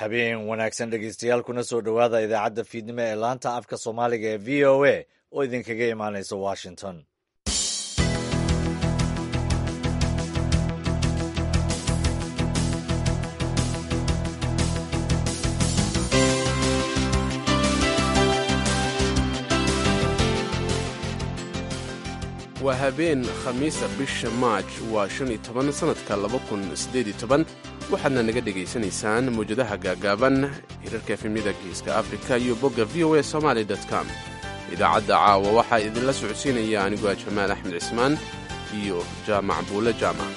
habeen wanaagsan dhegeystayaal kuna soo dhowaada idaacadda fiidnimo ee laanta afka soomaaliga ee v o a oo idinkaga imaanaysa washington waa habeen khamiisa bisha maaj waa shan iyo toban sannadka laba kun siddeed iyo toban waxaadna naga dhegaysanaysaan mawjadaha gaagaaban hirarka efemyada geeska afrika iyo bogga v o a somaali com idaacadda caawa waxaa idinla socodsiinaya aniguaa jamaal axmed cismaan iyo jaamac buule jaamac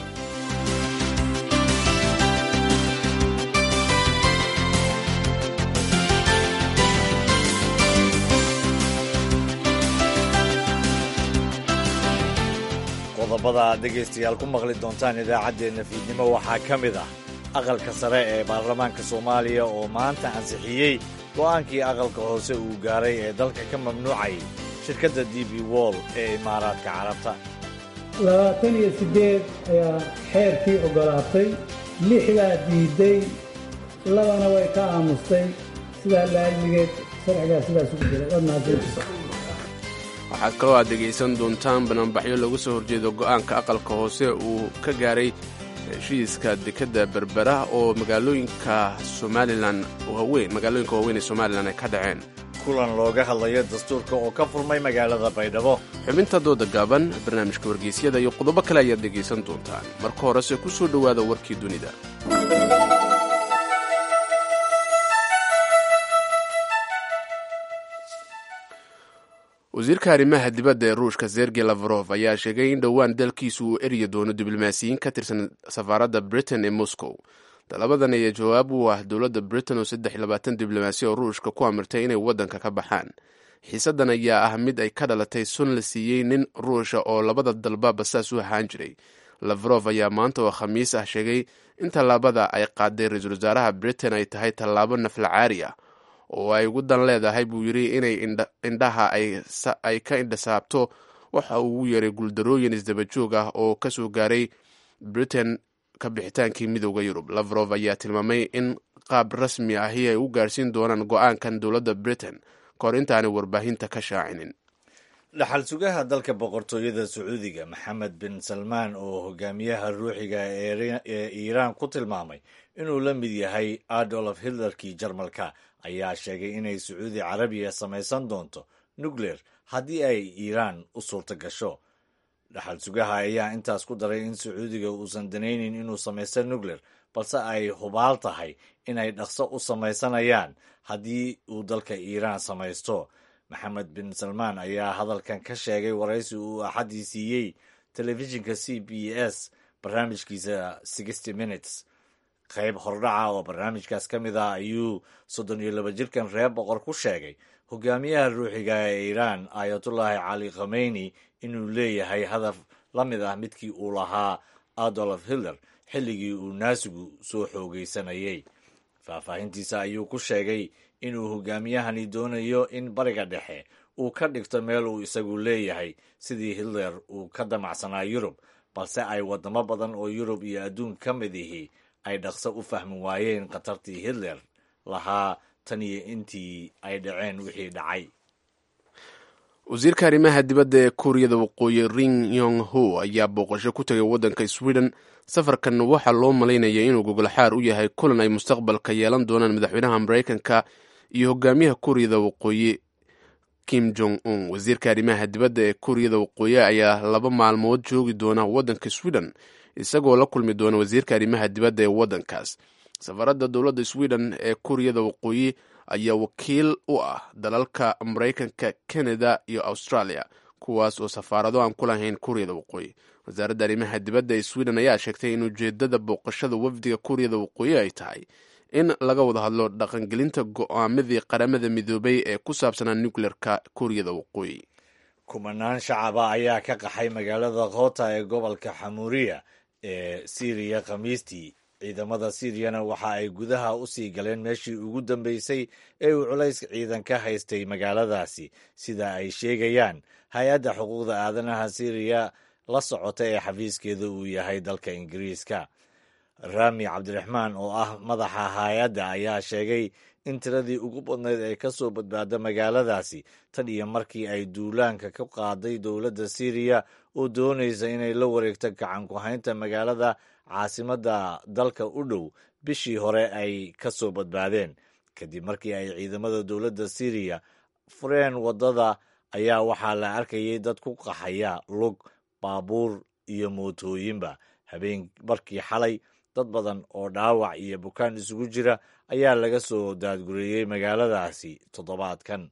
qodobada aad dhegaystayaal ku maqli doontaan idaacaddeenna fiidnimo waxaa ka mid ah aqalka sare ee baarlamaanka soomaaliya oo maanta ansixiyey go'aankii aqalka hoose uu gaaray ee dalka ka mamnuucayay shirkadda d b wall ee imaaraadka carabta labaatan iyo siddeed ayaa xeerkii oggolaatay lixdaa diidday labana way ka aamustay sidaa laamigeed sharcigaa sidaas ugu jira waad mahadsantiisa waxaad kaloo aad dhegaysan doontaan bananbaxyo lagu soo horjeedo go'aanka aqalka hoose uu ka gaaray heshiiska dekedda berbera oo magaalooyinka somalilan waaweyn magaalooyinka waaweyn ee somalilan ay ka dhaceen kulan looga hadlayo dastuurka oo ka furmay magaalada baydhabo xubinta dooda gaaban barnaamijka wargeysyada iyo qodobo kale ayaad dhegaysan doontaan marka horese ku soo dhowaada warkii dunida wasiirka arrimaha dibadda ee ruushka sergey lavrov ayaa sheegay in dhowaan dalkiisu uu eryi doono diblomaasiyiin ka tirsan safaaradda britain ee moscow talabadan ayaa jawaab u ah dowladda britain oo saddex iyo labaatan diblomaasi oo ruushka ku amirtay inay waddanka ka baxaan xiisaddan ayaa ah mid ay ka dhalatay sun la siiyey nin ruusha oo labada dalba basaas u ahaan jiray lavrov ayaa maanta oo khamiis ah sheegay in tallaabada ay qaaday ra-iisul wasaaraha britain ay tahay tallaabo naflacaari ah oo ay ugu dan leedahay buu yidhi inay indhaha ay ka indhasaabto waxa uu ugu yeeray guuldarooyin isdabajoog ah oo ka soo gaaray britain ka bixitaankii midooda yurub lavrov ayaa tilmaamay in qaab rasmi ahi ay u gaarhsiin doonaan go-aankan dowladda britain kahor intaanay warbaahinta ka shaacinin dhaxal sugaha dalka boqortooyada sacuudiga maxamed bin salmaan oo hogaamiyaha ruuxiga ee iiraan ku tilmaamay inuu la mid yahay adolf hitlerkii jarmalka ayaa sheegay inay sacuudi carabiya samaysan doonto nucleer haddii ay iiraan u suurta gasho dhaxal sugaha ayaa intaas ku daray in sacuudiga uusan danaynin inuu samaysto nucleer balse ay hubaal tahay inay dhaqso u samaysanayaan haddii uu dalka iiraan samaysto maxamed bin salmaan ayaa hadalkan ka sheegay waraysi uu axaddii siiyey telefishinka c b s barnaamijkiisa sixty minutes qayb hordhaca oo barnaamijkaas ka mid ah ayuu soddon iyo laba jirkan reer boqor ku sheegay hogaamiyaha ruuxiga ee iiraan ayatullaahi cali khomeyni inuu leeyahay hadaf la mid ah midkii uu lahaa adolf hitler xilligii uu naasigu soo xoogaysanayay faahfaahintiisa ayuu ku sheegay inuu hogaamiyahani doonayo in bariga dhexe uu ka dhigto meel uu isagu leeyahay sidii hitler uu ka damacsanaa yurub balse ay waddamo badan oo yurub iyo adduun ka mid ihi ay dhaqso u fahmi waayeen khatartii hitler lahaa tan iyo intii ay dhaceen wixii dhacay wasiirka arrimaha dibadda ee kuuriyada waqooyi ring yong ho ayaa booqasho ku tegay waddanka sweden safarkan waxaa loo malaynaya inuu gogolxaar u yahay kulan ay mustaqbalka yeelan doonaan madaxweynaha maraykanka iyo hogaamiyaha kuuriyada waqooyi kim jong un wasiirka arrimaha dibadda ee kuuriyada waqooyi ayaa laba maalmood joogi doona waddanka sweden isagoo la kulmi doona wasiirka arrimaha dibadda ee waddankaas safaradda dowladda sweden ee kuuriyada waqooyi ayaa wakiil u ah dalalka maraykanka canada iyo australia kuwaas oo safaarado aan ku lahayn kuuriyada waqooyi wasaaradda arrimaha dibadda ee sweden ayaa sheegtay in ujeedada booqashada wafdiga kuuriyada waqooyi ay tahay in laga wada hadlo dhaqangelinta go'aamadii qaramada midoobay ee ku saabsanaa nucleerka kuuriyada waqooyi kumanaan shacaba ayaa ka qaxay magaalada khoota ee gobolka xamuuriya ee siiriya khamiistii ciidamada siiriyana waxa ay gudaha u sii galeen meeshii ugu dambeysay ee uu culays ciidan ka haystay magaaladaasi sida ay sheegayaan hay-adda xuquuqda aadanaha siiriya la socota ee xafiiskeeda uu yahay dalka ingiriiska raami cabdiraxmaan oo ah madaxa hay-adda ayaa sheegay in tiradii ugu badnayd ay ka soo badbaada magaaladaasi tan iyo markii ay duulaanka ka qaaday dowladda siiriya oo doonaysa inay la wareegto gacan ku-haynta magaalada caasimadda dalka u dhow bishii hore ay ka soo badbaadeen kadib markii ay ciidamada dowladda siiriya fureen waddada ayaa waxaa la arkayay dad ku qaxaya lug baabuur iyo mootooyinba habeen markii xalay dad badan oo dhaawac iyo bukaan isugu jira ayaa laga soo daadgureeyey magaaladaasi toddobaadkan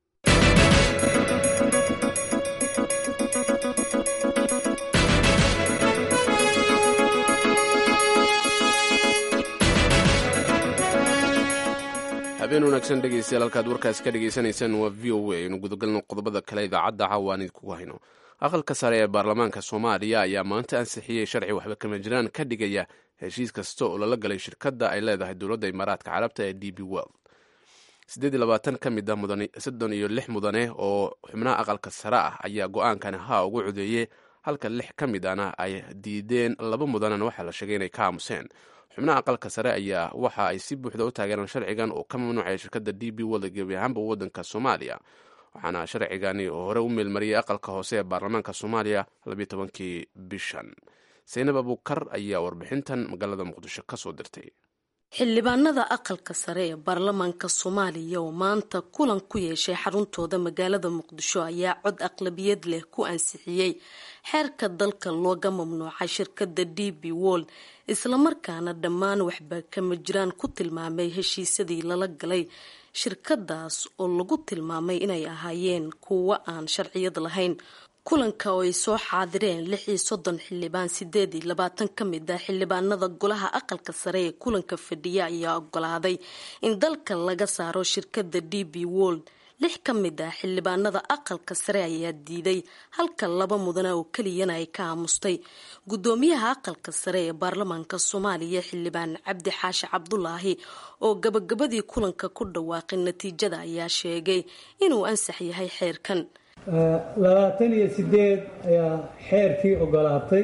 habeen wanaagsan dhegeystayaal halkaad warkaasi ka dhegaysanaysaan waa v o a aynu gudagalno qodobada kale idaacadda cawaan idinkugu hayno aqalka sare ee baarlamaanka soomaaliya ayaa maanta ansixiyey sharci waxba kama jiraan ka dhigaya heshiis kasta oo lala galay shirkadda ay leedahay dowladda imaaraadka carabta ee d b world siddeed iyo labaatan ka mid ah mudane soddon iyo lix mudane oo xubnaha aqalka sare ah ayaa go-aankani haa ugu codeeyey halka lix ka mid ana ay diideen laba mudanena waxaa la sheegay inay ka aamuseen xubnaha aqalka sare ayaa waxa ay si buuxda u taageereen sharcigan oo ka mamnuucaya shirkadda d b world gebi ahaanba waddanka soomaaliya waxaana sharcigani oo hore u meelmariyey aqalka hoose ee baarlamaanka soomaaliya labiyo tobankii bishan saynab abuukar ayaa warbixintan magaalada muqdisho ka soo dirtay xildhibaanada aqalka sare ee baarlamaanka soomaaliya oo maanta kulan ku yeeshay xaruntooda magaalada muqdisho ayaa cod aqlabiyad leh ku ansixiyey xeerka dalka looga mamnuucay shirkadda d b world islamarkaana dhammaan waxba kama jiraan ku tilmaamay heshiisyadii lala galay shirkadaas oo lagu tilmaamay inay ahaayeen kuwo aan sharciyad lahayn kulanka oo ay soo xaadireen lix iyo soddon xildhibaan sideed iyo labaatan ka mid ah xildhibaanada golaha aqalka sare ee kulanka fadhiya ayaa ogolaaday in dalka laga saaro shirkadda d b world lix ka mid ah xildhibaanada aqalka sare ayaa diiday halka laba mudane oo keliyana ay ka aamustay gudoomiyaha aqalka sare ee baarlamaanka soomaaliya xildhibaan cabdi xaashi cabdulaahi oo gabagabadii kulanka ku dhawaaqay natiijada ayaa sheegay inuu ansax yahay xeerkan labaatan iyo sideed ayaa xeerkii ogolaatay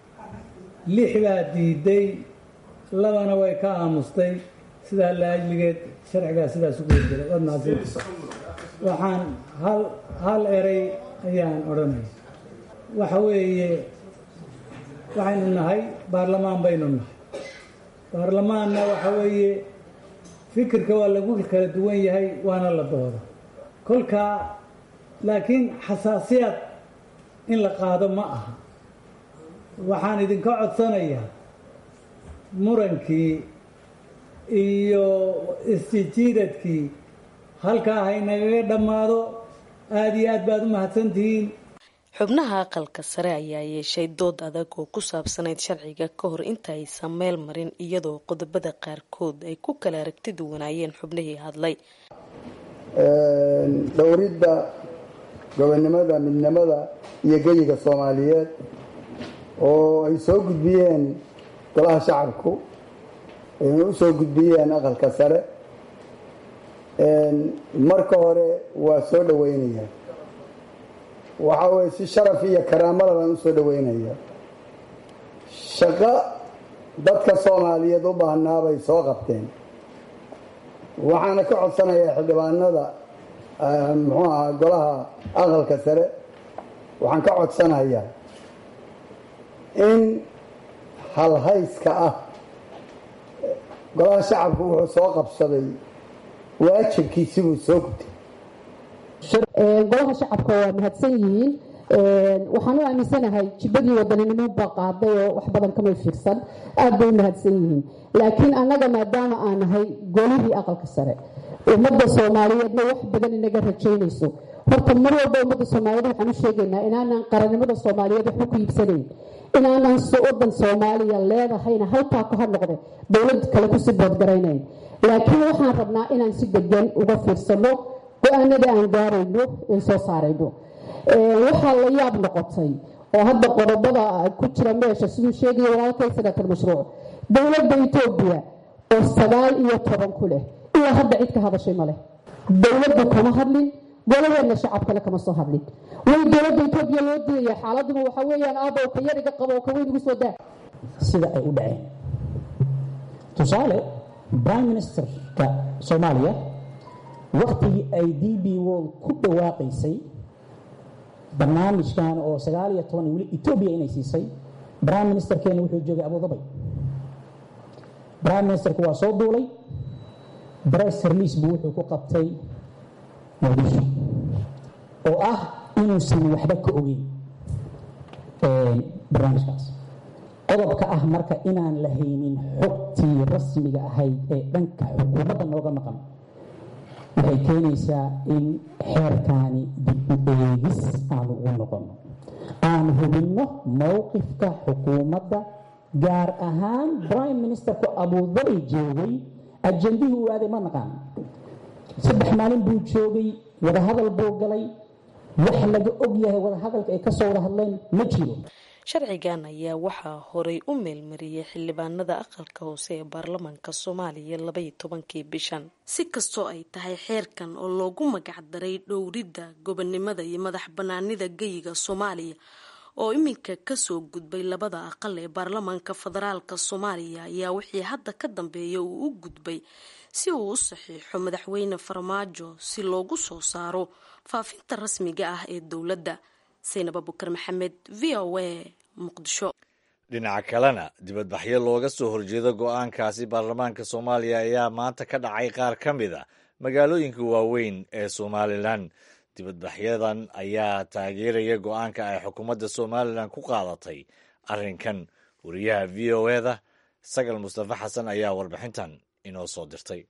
lix baa diiday labana way ka aamustay sidaa laajligeed sharcigaa sidaas ugu jira waad mahadsan waxaan hal hal erey ayaan odhanaya waxa weeye waxaynu nahay baarlamaan baynu nahay baarlamaanna waxa weeye fikirka waa lagu kala duwan yahay waana la dooda kolkaa laakiin xasaasiyad in la qaado ma aha waxaan idinka codsanayaa murankii iyo isjijiidadkii halkaa haynagaga dhammaado aada iyo aad baad u mahadsantihiin xubnaha aqalka sare ayaa yeeshay dood adag oo ku saabsanayd sharciga ka hor inta aysan meel marin iyadoo qodobada qaarkood ay ku kala aragti duwanaayeen xubnihii hadlay dhowridda gobonnimada midnimada iyo geyiga soomaaliyeed oo ay soo gudbiyeen golaha shacabku ayna u soo gudbiyeen aqalka sare marka hore waa soo dhaweynaya waxa weye si sharaf iyo karaamada baan usoo dhaweynaya shaqo dadka soomaaliyeed u baahnaa bay soo qabteen waxaana ka codsanayaa xildhibaanada muxuu ahaa golaha aqalka sare waxaan ka codsanayaa in halhayska ah golaha shacabku wuxuu soo qabsaday waajibkiisibuu soo gutay golaha shacabka waa mahadsan yihiin waxaan u aaminsanahay jibadii wadaninimo baa qaaday oo wax badan kamay fiirsan aad bay u mahadsan yihiin laakiin annaga maadaama aan nahay golihii aqalka sare ummadda soomaaliyeedna wax badan inaga rajaynayso horta mar walba ummadda soomaaliyeed waxaan u sheegaynaa inaanan qarannimada soomaaliyeed waxba ku iibsanayn inaanan wadan soomaaliya leedahayna halkaa ku hadnoqde dowlad kale kusii boodgaraynayn laakiin waxaan rabnaa inaan si degan uga fiirsano go-aanada aan gaarayno ee soo saarayno waxaa la yaab noqotay oo hadda qodobada ku jira meesha siduu sheegaya walaalkay senator mashruuc dowladda etoobiya oo sagaal iyo toban ku leh ilaa hadda cid ka hadashay ma leh dowladda kama hadlin golaheedna shacabkale kama soo hadlin way dowladda etoobiya loo diidaya xaaladuma waxa weeyaan aabow ka yar iga qabo oo ka weyn igu soo daa sida ay u dhaceen tusaale prime ministerka soomaaliya waktigii ay d b world ku dhawaaqaysay barnaamijkan oo sagaal iyo toban weli etoobiya inay siisay prime ministerkeena wuxuu joogay abudabay prime ministerku waa soo duulay bress release buu wuxuu ku qabtay muqdisho oo ah inuusan waxba ka ogeyn barnaamijkaas qodobka ah marka inaan la haynin xogtii rasmiga ahayd ee dhanka xukuumadda nooga maqan waxay keenaysaa in xeerkaani dib u eegis aanu ugu noqono aan hubinno mowqifka xukuumadda gaar ahaan prime ministerku abudabi joogay ajandihii uu aaday ma naqaan saddex maalin buu joogay wadahadal buu galay wax laga og yahay wadahadalka ay kasoo wada hadleen ma jiro sharcigan ayaa waxaa horay u meelmariyey xildhibaanada aqalka hoose ee baarlamaanka soomaaliya labaiyo tobankii bishan si kastoo ay tahay xeerkan oo loogu magacdaray dhowridda gobonnimada iyo madax banaanida geyiga soomaaliya oo iminka kasoo gudbay labada aqal ee baarlamaanka federaalka soomaaliya ayaa wixii hadda ka dambeeya uu u gudbay si uu u saxiixo madaxweyne farmaajo si loogu soo saaro faafinta rasmiga ah ee dowladda saynab abukar maxamed v o a muqdisho dhinaca kalena dibadbaxyo looga soo horjeedo go-aankaasi baarlamaanka soomaaliya ayaa maanta ka dhacay qaar ka mid a magaalooyinka waaweyn ee somalilan dibadbaxyadan ayaa taageeraya go-aanka ay xukuumadda somalilan ku qaadatay arrinkan wariyaha v o eda sagal mustafa xasan ayaa warbixintan inoo soo dirtay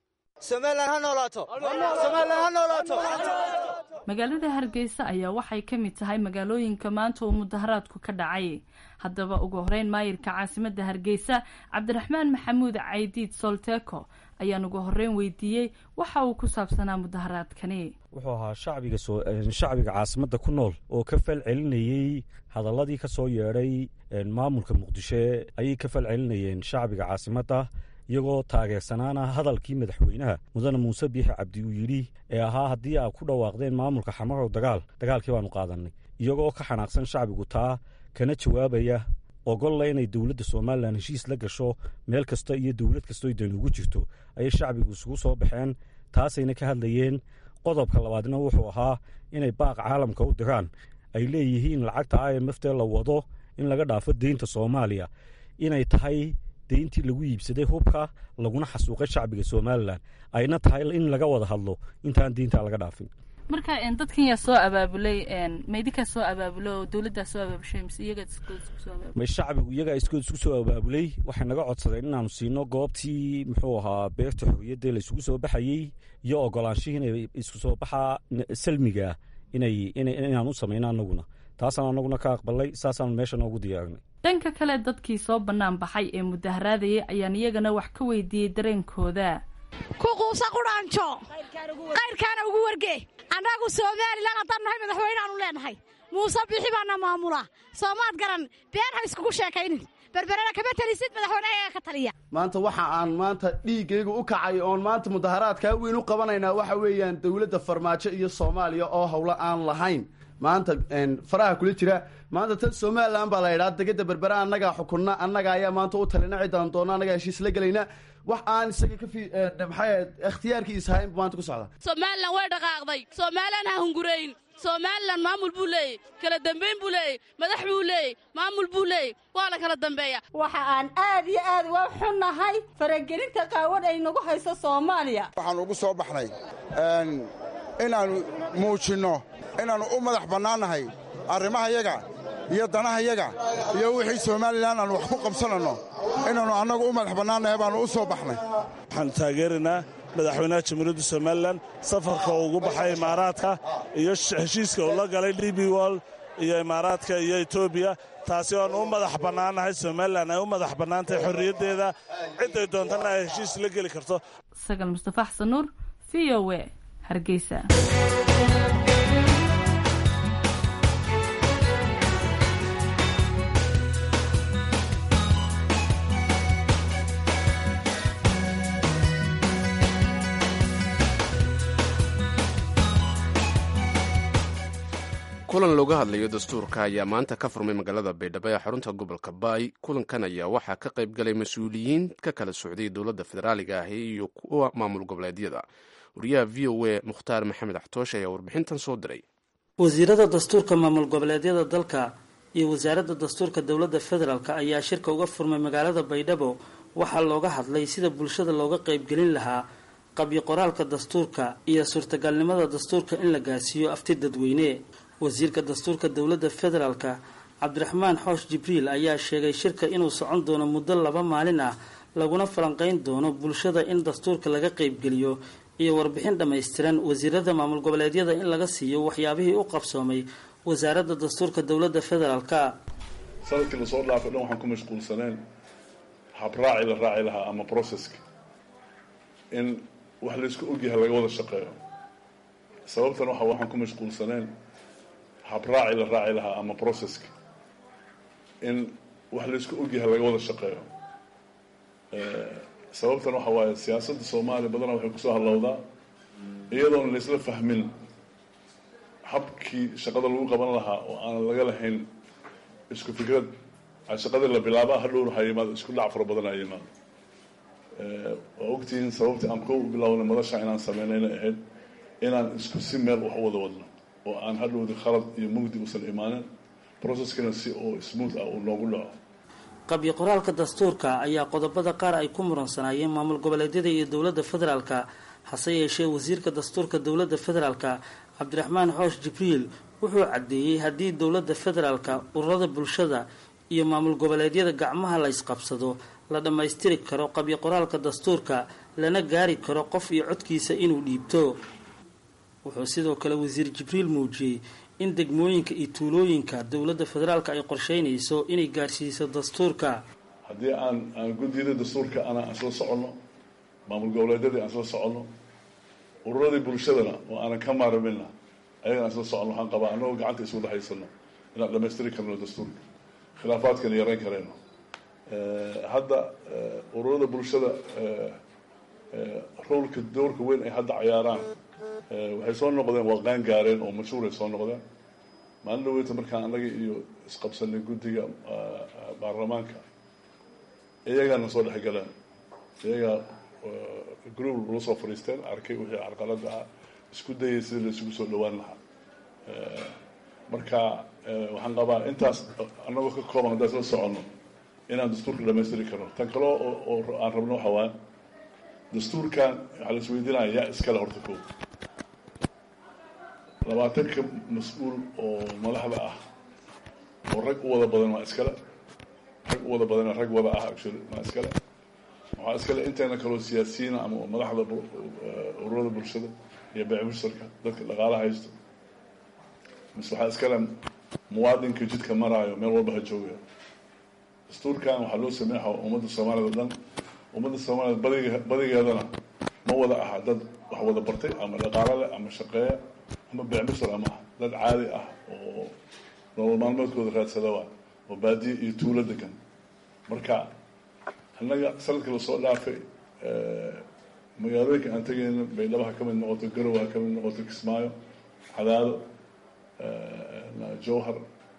magaalada hargeysa ayaa waxay ka mid tahay magaalooyinka maanta uu mudaharaadku ka dhacay haddaba ugu horeyn maayirka caasimadda hargeysa cabdiraxmaan maxamuud caydiid solteko ayaan ugu horeyn weydiiyey waxa uu ku saabsanaa mudaharaadkani wuxuu ahaa shacbiga shacbiga caasimadda ku nool oo ka fal celinayey hadaladii ka soo yeedhay maamulka muqdisho ayay ka fal celinayeen shacbiga caasimadda iyagoo taageersanaana hadalkii madaxweynaha mudane muuse biixi cabdi uu yidhi ee ahaa haddii aad ku dhawaaqdeen maamulka xamarow dagaal dagaalkii baanu qaadanay iyagoo ka xanaaqsan shacbigu taa kana jawaabaya ogolla inay dowladda somalilan heshiis la gasho meel kasta iyo dowlad kastoo dan ugu jirto ayay shacbigu isugu soo baxeen taasayna ka hadlayeen qodobka labaadna wuxuu ahaa inay baaq caalamka u diraan ay leeyihiin lacagta i m f tee la wado in laga dhaafo deynta soomaaliya inay tahay deyntii lagu iibsaday hubka laguna xasuuqay shacbiga somalilan ayna tahay in laga wada hadlo intaan deyntaa laga dhaafin marka dadkan yaa soo abaabulay maydinkaa soo abaabulo oo dowladdaa soo abaabushay mise iyagaa may shacbigu iyagaa iskood isku soo abaabulay waxay naga codsadeen inaanu siino goobtii muxuu ahaa beerta xorriyadda laysugu soo baxayey iyo ogolaanshihii inay isku soo baxaa salmiga inay inaan u samayno anaguna taasaan anaguna ka aqbalay saasaanu meesha noogu diyaarinay dhanka kale dadkii soo bannaan baxay ee mudaharaadayay ayaan iyagana wax ka weydiiyey dareenkooda ku quusa qudhaanjo kayrkaana ugu warge annagu somalilan haddaan nahay madaxweyneaanu leenahay muuse bixi baana maamula soomaad garan been ha iskugu sheekaynin berberena kama telisid madaxweyne ayaga ka taliya maanta waxa aan maanta dhiiggayga u kacay oon maanta mudaharaadkaa weyn u qabanaynaa waxa weeyaan dowladda farmaajo iyo soomaaliya oo howlo aan lahayn maanta faraha kula jira maanta tan somalilan baa la idhaa degada berbera annagaa xukunna annaga ayaa maanta u talina ciddaan doona annagaa heshiis la gelayna wax aan isaga ka maxay ikhtiyaarkiisa ahayn maanta ku socda somalilan way dhaqaaqday somalilan ha hungurayn somalilan maamul buu leeyey kala dambayn buu leeyey madax buu leeyey maamul buu leeyey waa la kala dambeeya waxa aan aad iyo aad uga xunnahay faragelinta qaawan ay nagu hayso soomaaliya waxaan ugu soo baxnay inaannu muujinno inaannu u madax bannaannahay arrimahayaga iyo danahayaga iyo wixii somalilan aanu wax ku qabsananno inaannu annagu u madax bannaannahay baannu u soo baxnay waxaan taageeraynaa madaxweynaha jamhuuriyadda somalilan safarka uu ugu baxay imaaraadka iyo heshiiska uu la galay d b wol iyo imaaraadka iyo etoobiya taasi oanu u madax bannaannahay somalilan ay u madax bannaantahay xorriyaddeeda cidday doontana ay heshiis la geli karto sagal mustafa xasan nuur v o w hargeysa kulan looga hadlayo dastuurka ayaa maanta ka furmay magaalada baydhabo ee xarunta gobolka baay kulankan ayaa waxaa ka qayb galay mas-uuliyiin ka kala socday dowladda federaaliga ahi iyo kuwa maamul goboleedyada wariyaha v o a mukhtaar maxamed axtoosh ayaa warbixintan soo diray wasiirada dastuurka maamul goboleedyada dalka iyo wasaaradda dastuurka dowladda federaalk ayaa shirka uga furmay magaalada baydhabo waxaa looga hadlay sida bulshada looga qaybgelin lahaa qabyo qoraalka dastuurka iyo suurtagalnimada dastuurka in la gaarsiiyo afti dadweyne wasiirka dastuurka dowladda federaalka cabdiraxmaan xoosh jibriil ayaa sheegay shirka inuu socon doono muddo laba maalin ah laguna falanqeyn doono bulshada in dastuurka laga qaybgeliyo iyo warbixin dhammaystiran wasiirada maamul goboleedyada in laga siiyo waxyaabihii u qabsoomay wasaaradda dastuurka dowladda federaalka sanadkii lasoo dhaafay dhan waxaan ku mashquulsaneen habraaci la raaci lahaa ama processka in wax laysku ogyahay laga wada shaqeeyo sababtan waxa waxaan ku mashquulsaneen habraaci la raaci lahaa ama processka in wax laysku ogyahay laga wada shaqeeyo sababtan waxa waaye siyaasadda soomaaliya badanaa waxay kusoo hadlowdaa iyadoon laysla fahmin habkii shaqada lagu qaban lahaa oo aanan laga lahayn isku fikrad shaqadii la bilaaba hadhowna ha yimaado isku dhac fara badan ha yimaado waa ogtihiin sababtii aan ku bilownay madasha inaan sameynayna ahayd inaan isku si meel wax u wada wadno oo aan hadhowdi khalad iyo mugdi uusan imaanin processkana si oo smooth ah uu noogu dhaco qabyo qoraalka dastuurka ayaa qodobada qaar ay ku muransanaayeen maamul goboleedyada iyo dowladda federaalka hase yeeshee wasiirka dastuurka dowladda federaalka cabdiraxmaan xoosh jibriil wuxuu caddeeyey haddii dowladda federaalka ururada bulshada iyo maamul goboleedyada gacmaha la ysqabsado la dhammaystiri karo qabyo qoraalka dastuurka lana gaari karo qof iyo codkiisa inuu dhiibto wuxuu sidoo kale wasiir jibriil muujiyey in degmooyinka iyo tuulooyinka dowladda federaalka ay qorsheynayso inay gaarsiiso dastuurka haddii aan aan guddiyada dastuurka ana aan soo soconno maamul goboleedyadii aan soo soconno ururadii bulshadana oo aanan ka maarmina ayagana aan soo soconno waxaan qabaa annagoo gacanta iswada haysano inaan dhammaystiri karno dastuurka khilaafaadkana yarayn karayno hadda ururada bulshada rowlka dowrka weyn ay hadda cayaaraan waxay soo noqdeen waa qaan gaareen oo mashhuuray soo noqdeen maalin dhaweyta markaan annaga iyo isqabsanay guddiga baarlamaanka iyagaana soo dhex galeen iyagaa group la soo fadhiisteen arkay wixii carqalada ah isku dayay sidii la isugu soo dhawaan lahaa marka waxaan qabaa intaas annagoo ka kooban haddaan isla soconno inaan dastuurka dhamaystiri karno tan kale oo aan rabno waxa waaya dastuurkan waxaa la isweydiinaya yaa iskale horta ko labaatanka mas-uul oo madaxda ah oo rag u wada badan waa iskale rag u wada badan rag wada ah actually waa iskale waxaa iskale inteena kaloo siyaasiyiina ama madaxda ururada bulshada iyo beecmushtarka dadka dhaqaalaha haysto mise waxaa iskale muwaadinka jidka maraayo meel walba ha joogaya dastuurkan waxaa loo sameexa ummadda soomaaliyad o dhan ummadda soomaaliyad badig badigeedana ma wada aha dad wax wada bartay ama dhaqaalo leh ama shaqeeya ama beecmushtar ama ah dad caadi ah oo nolol maalmeedkooda raadsada waa oo baadiye iyo tuulo degan marka annaga sanadkii lasoo dhaafay magaalooyinka aan tegayna baydhabo ha ka mid noqoto garow ha ka mid noqoto kismaayo cadaado jowhar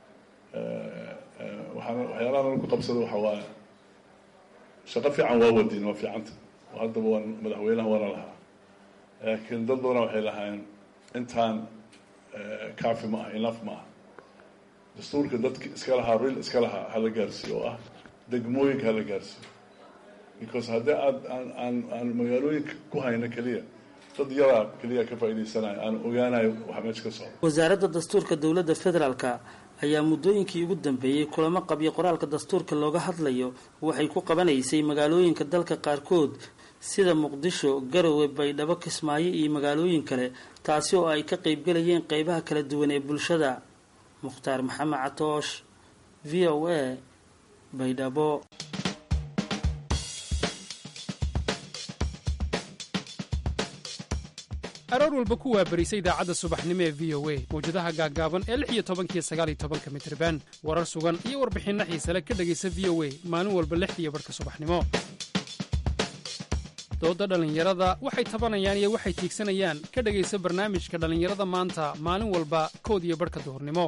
waxaana waxyaalaha nala ku qabsada waxa waaye shaqo fiican waa wadiin waa fiicanta oo haddaba waan madaxweynaha waana lahaa laakiin dad badana waxay lahaayeen intaan kaafi ma ah inaf ma ah dastuurka dadki iska lahaa ril iska lahaa hala gaarsiiyo oo ah degmooyinka hala gaarsiiyo because haddii aad aan aan aan magaalooyinka ku hayno keliya dad yaraa keliya ka faa'iidaysanayo aan ogaanayo waxa meesha ka socda wasaaradda dastuurka dowladda federaalka ayaa muddooyinkii ugu dambeeyey kulamo qabyo qoraalka dastuurka looga hadlayo waxay ku qabanaysay magaalooyinka dalka qaarkood sida muqdisho garowe baydhabo kismaayo iyo magaalooyin kale taasi oo ay ka qaybgelayeen qeybaha kala duwan ee bulshada mukhtaar maxamed catoosh v o a baydhabo aroor walba ku waabarisa idaacadda subaxnimo ee v o a mawjadaha gaaggaaban ee lix iyo tobankiyo sagaal iyo tobanka mitriban warar sugan iyo warbixinno xiisale ka dhegaysa v o a maalin walba lixdiiyo barhka subaxnimo doodda dhallinyarada waxay tabanayaan iyo waxay tiigsanayaan ka dhegaysa barnaamijka dhallinyarada maanta maalin walba kood iyo badhka duhurnimo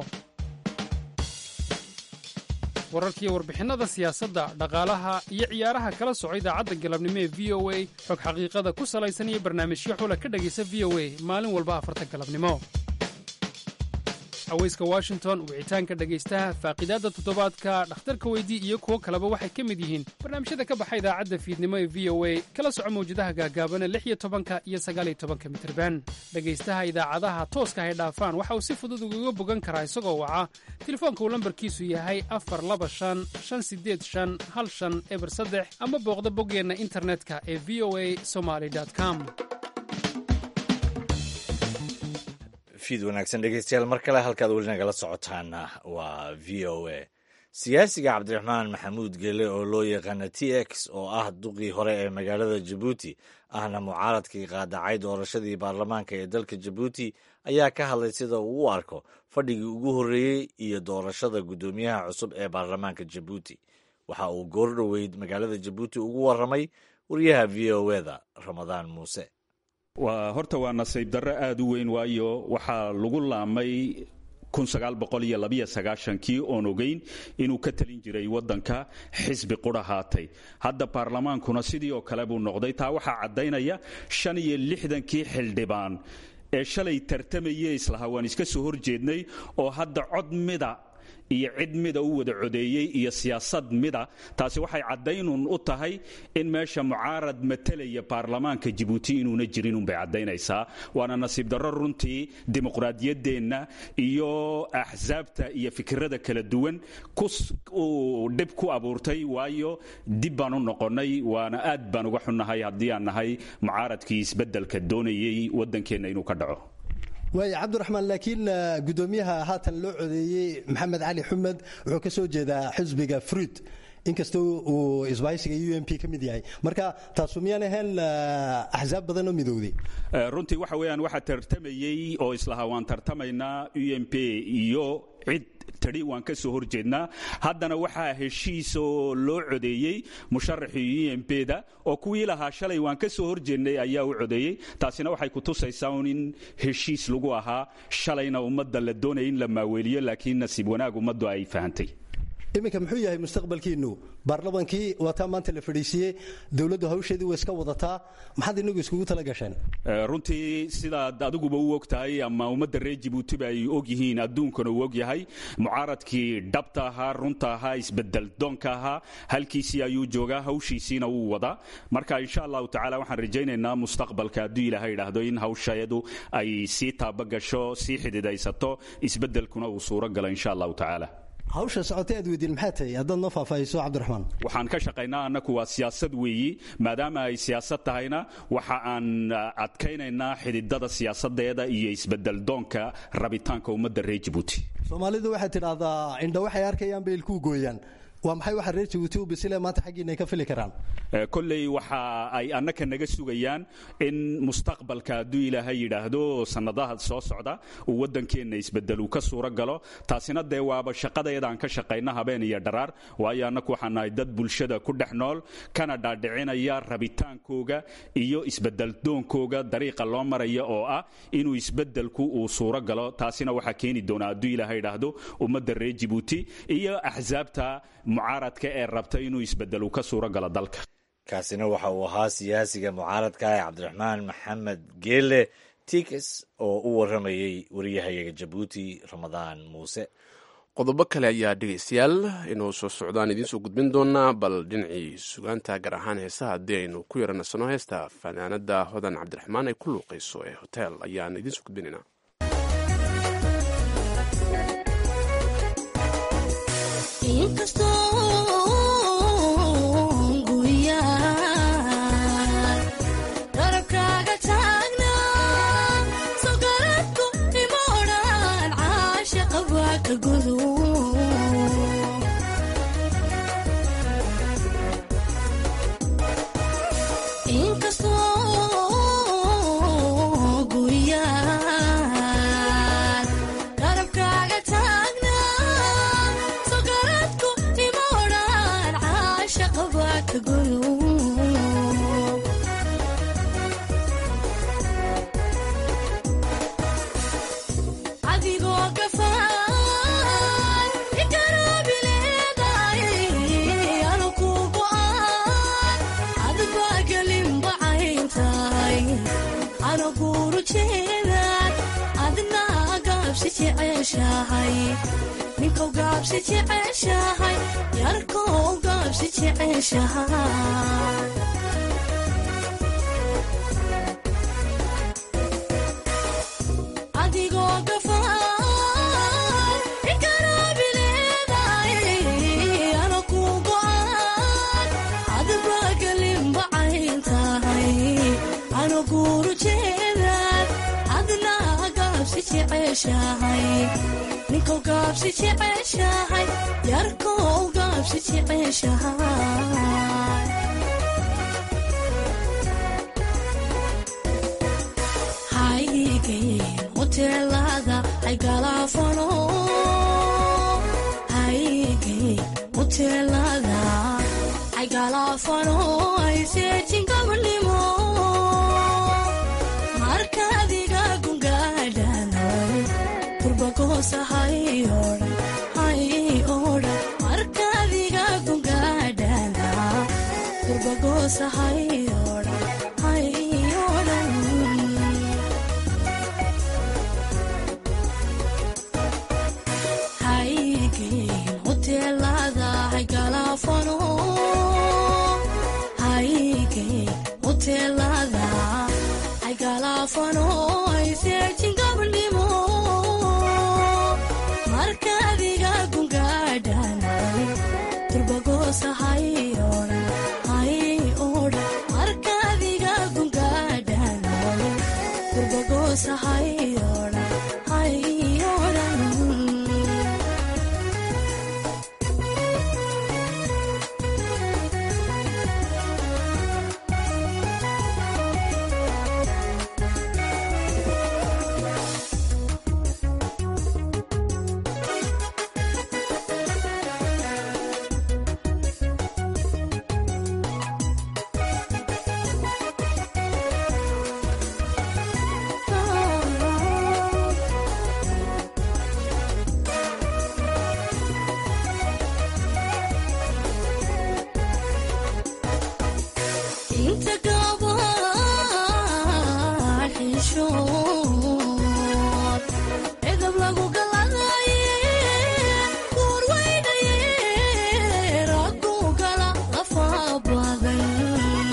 wararkiiyo warbixinnada siyaasadda dhaqaalaha iyo ciyaaraha kala soco idaacadda galabnimo ee v o a xog xaqiiqada ku salaysan iyo barnaamijyo xula ka dhegaysa v o a maalin walba afarta galabnimo haweyska washington wicitaanka dhegaystaha faaqidaadda toddobaadka dhakhtarka weydii iyo kuwo kaleba waxay ka mid yihiin barnaamijyada ka baxa idaacadda fiidnimo ee v o a kala soco mawjadaha gaagaabana lix iyo tobanka iyo sagaal iyo tobanka mitirban dhegaystaha idaacadaha tooska hay dhaafaan waxa uu si fudud ugaga bogan karaa isagoo waca telefoonka uu lambarkiisu yahay afar laba shan shan sideed shan hal shan eber saddex ama booqda boggeenna internetka ee v o a somaly com fiid wanaagsan dhegeystayaal mar kale halkaad weli nagala socotaana waa v o a siyaasiga cabdiraxmaan maxamuud gele oo loo yaqaana t x oo ah duqii hore ee magaalada jabuuti ahna mucaaradkii qaadacay doorashadii baarlamaanka ee dalka jabuuti ayaa ka hadlay sida uu u arko fadhigii ugu horreeyey iyo doorashada guddoomiyaha cusub ee baarlamaanka jabuuti waxa uu goordhoweyd magaalada jabuuti ugu warramay wariyaha v o eda ramadaan muuse waa horta waa nasiib darro aad u weyn waayo waxaa lagu laamay kii oon ogeyn inuu ka talin jiray waddanka xisbi qura haatay hadda baarlamaankuna sidii oo kale buu noqday taa waxaa caddaynaya shan iyo lixdankii xildhibaan ee shalay tartamayey islahaa waan iska soo horjeednay oo hadda cod mida iyo cid mida u wada codeeyey iyo siyaasad mida taasi waxay caddaynun u tahay in meesha mucaarad matalaya baarlamaanka jibuuti inuuna jirin unbay caddaynaysaa waana nasiib darro runtii dimuqraadiyaddeenna iyo axsaabta iyo fikirada kala duwan uu dhib ku abuurtay waayo dib baan u noqonnay waana aad baan uga xunnahay haddii aan nahay mucaaradkii isbeddelka doonayey waddankeenna inuu ka dhaco waaya cabdiraxmaan laakiin guddoomiyaha haatan loo codeeyey maxamed cali xumed wuxuu ka soo jeedaa xisbiga fruit inkastoo uu isbaaysiga u m p ka mid yahay marka taasu miyaan ahayn axsaab badan oo midowday runtii waxa weeyaan waxaa tartamayey oo islahaa waan tartamaynaa u m p iyo cid tadhi waan ka soo horjeednaa haddana waxaa heshiis oo loo codeeyey musharaxii u m p da oo kuwii lahaa shalay waan ka soo horjeednay ayaa u codeeyey taasina waxay ku tusaysaa un in heshiis lagu ahaa shalayna ummadda la doonaya in la maaweeliyo laakiin nasiib wanaag ummaddu ay fahantay iminka muxuu yahay mustaqbalkiinu baarlamaankii waataa maanta la fadhiisiiyey dowladdu hawsheedii way iska wadataa maxaad inagu iskugu tala gasheen runtii sidaad adiguba u og tahay ama ummadda reer jibuutiba ay og yihiin adduunkana uu og yahay mucaaradkii dhabta ahaa runta ahaa isbedel doonka ahaa halkiisii ayuu joogaa hawshiisiina wuu wadaa marka insha allahu tacala waxaan rajaynaynaa mustaqbalka hadduu ilaahay idhaahdo in hawsheedu ay sii taabagasho sii xididaysato isbedelkuna uu suuro galo insha allahu tacaala hawsha socotay aad weydiin maxaa tahay haddaad noo faahfaahiso cabdiraxmaan waxaan ka shaqaynaa annaku waa siyaasad weeyi maadaama ay siyaasad tahayna waxa aan adkaynaynaa xididada siyaasadeeda iyo isbedel doonka rabitaanka ummadda reer jibuuti soomaalidu waxay tidhaahdaa indha waxay arkayaan bay ilkuu gooyaan waa maxay waxa reer jibuuti u bisile maanta xaggiina ay ka fili karaan kolley waxa ay annaka naga sugayaan in mustaqbalka hadduu ilaahay yidhaahdo sannadaha soo socda uu waddankeenna isbedel uu ka suuro galo taasina dee waaba shaqadeedaan ka shaqayna habeen iyo dharaar waayo annaku waxaan nahay dad bulshada ku dhex nool kana dhaadhicinaya rabitaankooga iyo isbedel doonkooga dariiqa loo maraya oo ah inuu isbedelku uu suuro galo taasina waxaa keeni doona hadduu ilaahay yidhaahdo ummadda reer jibuuti iyo axsaabta mucaaradka ee rabta inuu isbedelu ka suuro galo dalka kaasina waxa uu ahaa siyaasiga mucaaradka ah cabdiraxmaan maxamed geele tikes oo u warramayey wariyahayaga jabuuti ramadaan muuse qodobo kale ayaa dhegaystayaal inuu soo socdaan idiinsoo gudbin doonaa bal dhinacii sugaanta gaar ahaan heesaha haddii aynu ku yaranasano heesta fanaanada hodan cabdiraxmaan ay ku luuqayso ee hotel ayaan idiinsoo gudbinaynaa jeceshahay ninkow gaabsi jeceshahay yarkow gaabsi jeceshahay adigoo gafaan ikaraabileedaay ana ku go'an adba galinbacayn tahay ana guuru jeedaad adna gaabsi jeceshahay ninkow gaabsi jeceshahay yarkow gaabsi jeceshahay haygeen hoteelada ay galaafano haygeen hoteelada ay galaafano ay seejin gabanimo markaadiga gungaadhanay turbagoosa hay odhan hay odhan markaadiga gungaadhana turbagoosa hay odhan hay odhan haygeen hoteelada hay galaafano haygeen hoteelada ay galaafano ay seejin gabdhimo markaadiga gungaadhanay turbagoosa hay odhan hay odhan markaadiga gungaadhanay turbagoosa hay odhan hay odhan inta gabaan xishood edab lagu galadaye kuur weynaye raggu gala lafa badan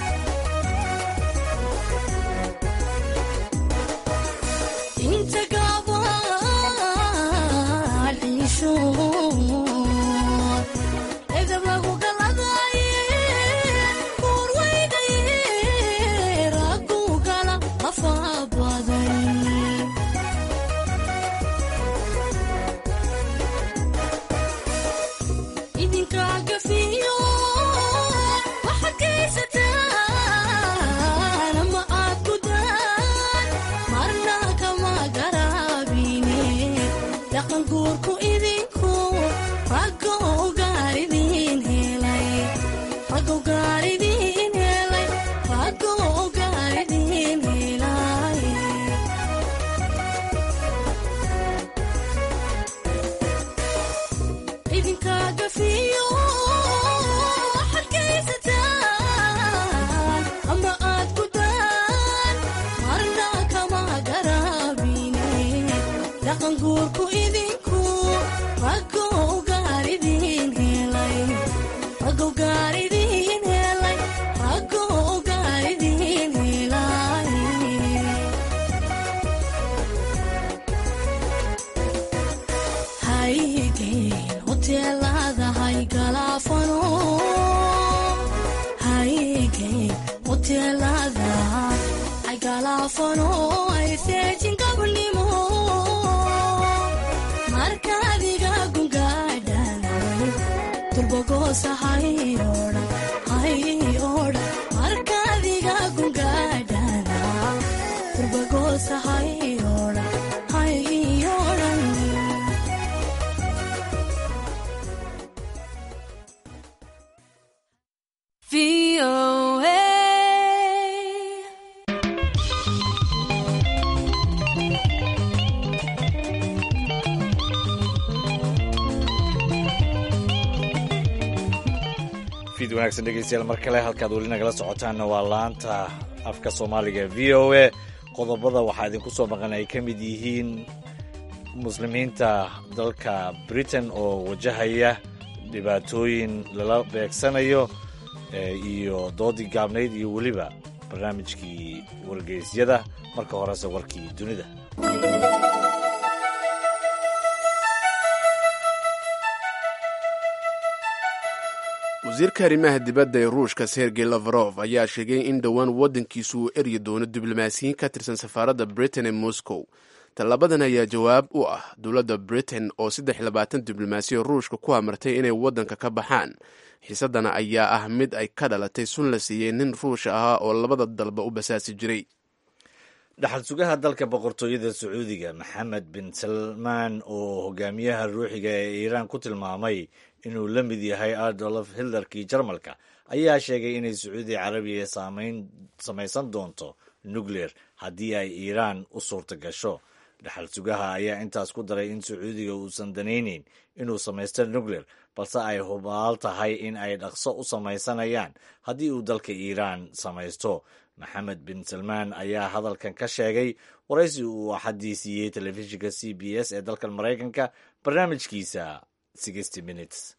inta gabaan xishood edab lagu galadaye kuur weynaye raggu gala lafa badan idinka gafiyo waxaad geysataan ama aad gudaan marna kama garaabine dhaqan guurku idinku raggo gaar idin helay raggo gaar idin helay raggo gaar idin helay idinka gafiyo waxaad geysataan ama aad gudaan marna kama garaabine dhaqan guurku idinku raggo gaar idin helay raggo gaar idin helay raggo gaar idin helay haygeen hoteelada hay galaafano haygeen hoteelada ay galaafano ay seejin gabnimo markaadiga gungaadhanay turbagoosa hay odhan hay odhan markaadiga gungaadhana turbagoosa hay odhan hay odhan fiid wanaagsan dhegeystayaal mar kale halkaad weli nagala socotaanna waa laanta afka soomaaliga v o a qodobada waxaa idinku soo maqan ay ka mid yihiin muslimiinta dalka britain oo wajahaya dhibaatooyin lala beegsanayo iyo doodii gaabnayd iyo weliba barnaamijkii wargeysyada marka horese warkii dunida wasiirka arrimaha dibadda ee ruushka sergey lavrov ayaa sheegay in dhowaan waddankiisu uu eryi doono diblomaasiyiin ka tirsan safaaradda britain ee moscow tallabadan ayaa jawaab u ah dowladda britain oo saddex labaatan diblomaasiyo ruushka ku amartay inay waddanka ka baxaan xiisadana ayaa ah mid ay ka dhalatay sun la siiyey nin ruusha ahaa oo labada dalba u basaasi jiray dhaxal sugaha dalka boqortooyada sacuudiga maxamed bin salmaan oo hogaamiyaha ruuxiga ee iiraan ku tilmaamay inuu la mid yahay adolf hitlerkii jarmalka ayaa sheegay inay sacuudi carabiya samaysan doonto nucleer haddii ay iiraan u suurta gasho dhaxal sugaha ayaa intaas ku daray in sacuudiga uusan danayneyn inuu samaysto nucleer balse ay hubaal tahay in ay dhaqso u samaysanayaan haddii uu dalka iiraan samaysto maxamed bin salmaan ayaa hadalkan ka sheegay waraysi uu axaddii siiyey telefishinka c b s ee dalkan maraykanka barnaamijkiisa minutes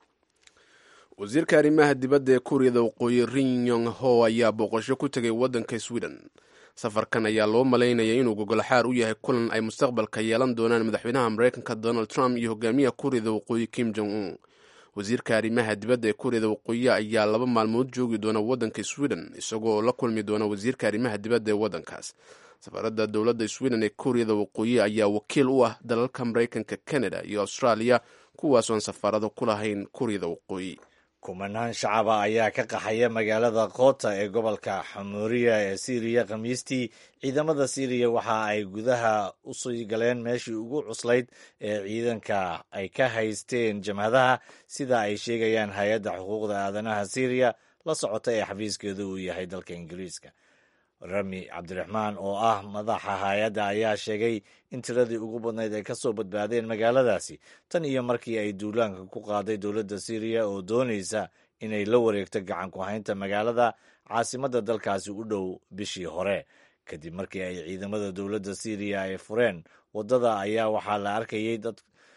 wasiirka arrimaha dibadda ee kuuriyada waqooyi rin yong ho ayaa booqasho ku tegay waddanka sweden safarkan ayaa loo malaynaya inuu gogolxaar u yahay kulan ay mustaqbalka yeelan doonaan madaxweynaha maraykanka donald trump iyo hogaamiyaha kuuriyada waqooyi kim jong un wasiirka arrimaha dibadda ee kuuriyada waqooyi ayaa laba maalmood joogi doona waddanka sweden isagoo la kulmi doona wasiirka arrimaha dibadda ee waddankaas safaaradda dowladda sweden ee kuuriyada waqooyi ayaa wakiil u ah dalalka maraykanka canada iyo austraaliya kuwaasoon safaarado ku lahayn kuuriyada waqooyi kumanaan shacaba ayaa ka qaxaya magaalada koota ee gobolka xamuuriya ee siiriya khamiistii ciidamada siiriya waxa ay gudaha u sii galeen meeshii ugu cuslayd ee ciidanka ay ka haysteen jamhadaha sida ay sheegayaan hay-adda xuquuqda aadanaha siiriya la socota ee xafiiskeedu uu yahay dalka ingiriiska rami cabdiraxmaan oo ah madaxa hay-adda ayaa sheegay in tiradii ugu badnayd ay ka soo badbaadeen magaaladaasi tan iyo markii ay duulaanka ku qaaday dowladda siiriya oo doonaysa inay la wareegto gacan ku haynta magaalada caasimadda dalkaasi u dhow bishii hore kadib markii ay ciidamada dowladda siiriya ay fureen waddada ayaa waxaa la arkayay dad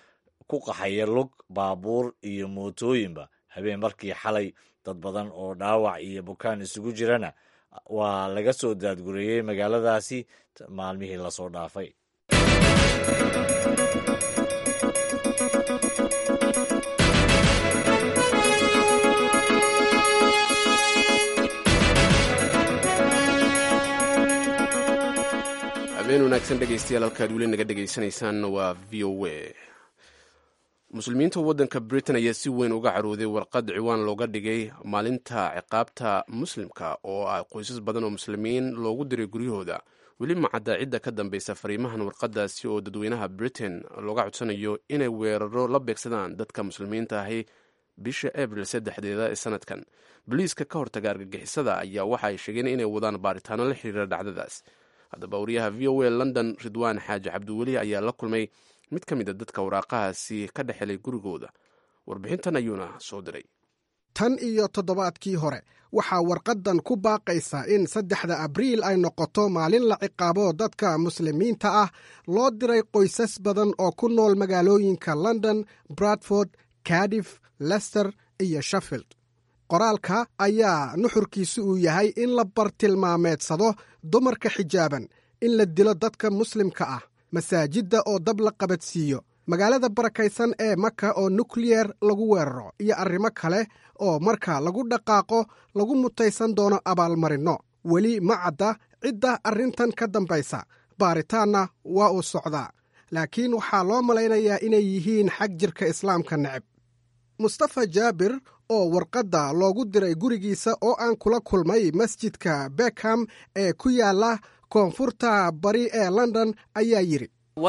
ku qaxaya lug baabuur iyo mootooyinba habeen markii xalay dad badan oo dhaawac iyo bukaan isugu jirana waa laga soo daadgureeyey magaaladaasi maalmihii lasoo dhaafay habeen wanaagsan dhegaystayaal halkaad weli naga dhegaysanaysaan waa v o a muslimiinta waddanka britain ayaa si weyn uga carooday warqad ciwaan looga dhigay maalinta ciqaabta muslimka oo ah qoysas badan oo muslimiin loogu diray guryahooda weli macadda cidda ka dambaysa fariimahan warqadaasi oo dadweynaha britain looga codsanayo inay weeraro la beegsadaan dadka muslimiinta ahi bisha abril saddexdeeda ee sanadkan boliiska ka hortaga argagixisada ayaa waxa ay sheegeen inay wadaan baaritaano la xiriira dhacdadaas haddaba wariyaha v o a london ridwaan xaaji cabdiweli ayaa la kulmay mid ka mid a dadka waraaqahaasi ka dhex helay gurigooda warbixintan ayuuna soo diray tan iyo toddobaadkii hore waxaa warqaddan ku baaqaysa in saddexda abriil ay noqoto maalin la ciqaabo dadka muslimiinta ah loo diray qoysas badan oo ku nool magaalooyinka london bradford cardiff lester iyo sheffield qoraalka ayaa nuxurkiisu uu yahay in la bartilmaameedsado dumarka xijaaban in la dilo dadka muslimka ah masaajidda oo dab la qabadsiiyo magaalada barakaysan ee maka oo nukliyer lagu weeraro iyo arrimo kale oo marka lagu dhaqaaqo lagu mutaysan doono abaalmarinno weli ma cadda cidda arrintan ka dambaysa baaritaanna waa uu socdaa laakiin waxaa loo malaynayaa inay yihiin xag jirka islaamka neceb mustafa jaabir oo warqadda loogu diray gurigiisa oo aan kula kulmay masjidka bekham ee ku yaala koonfurta bari ee london ayaa yidhi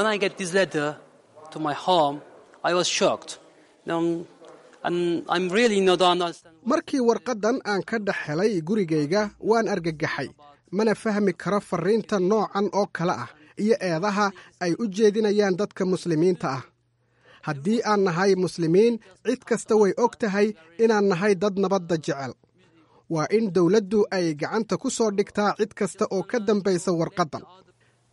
markii warqaddan aan ka dhex helay gurigayga waan argagaxay mana fahmi karo farriinta noocan oo kale ah iyo eedaha ay u jeedinayaan dadka muslimiinta ah haddii aan nahay muslimiin cid kasta way og tahay inaan nahay dad nabadda jecel waa in dowladdu ay gacanta ku soo dhigtaa cid kasta oo ka dambaysa warqaddan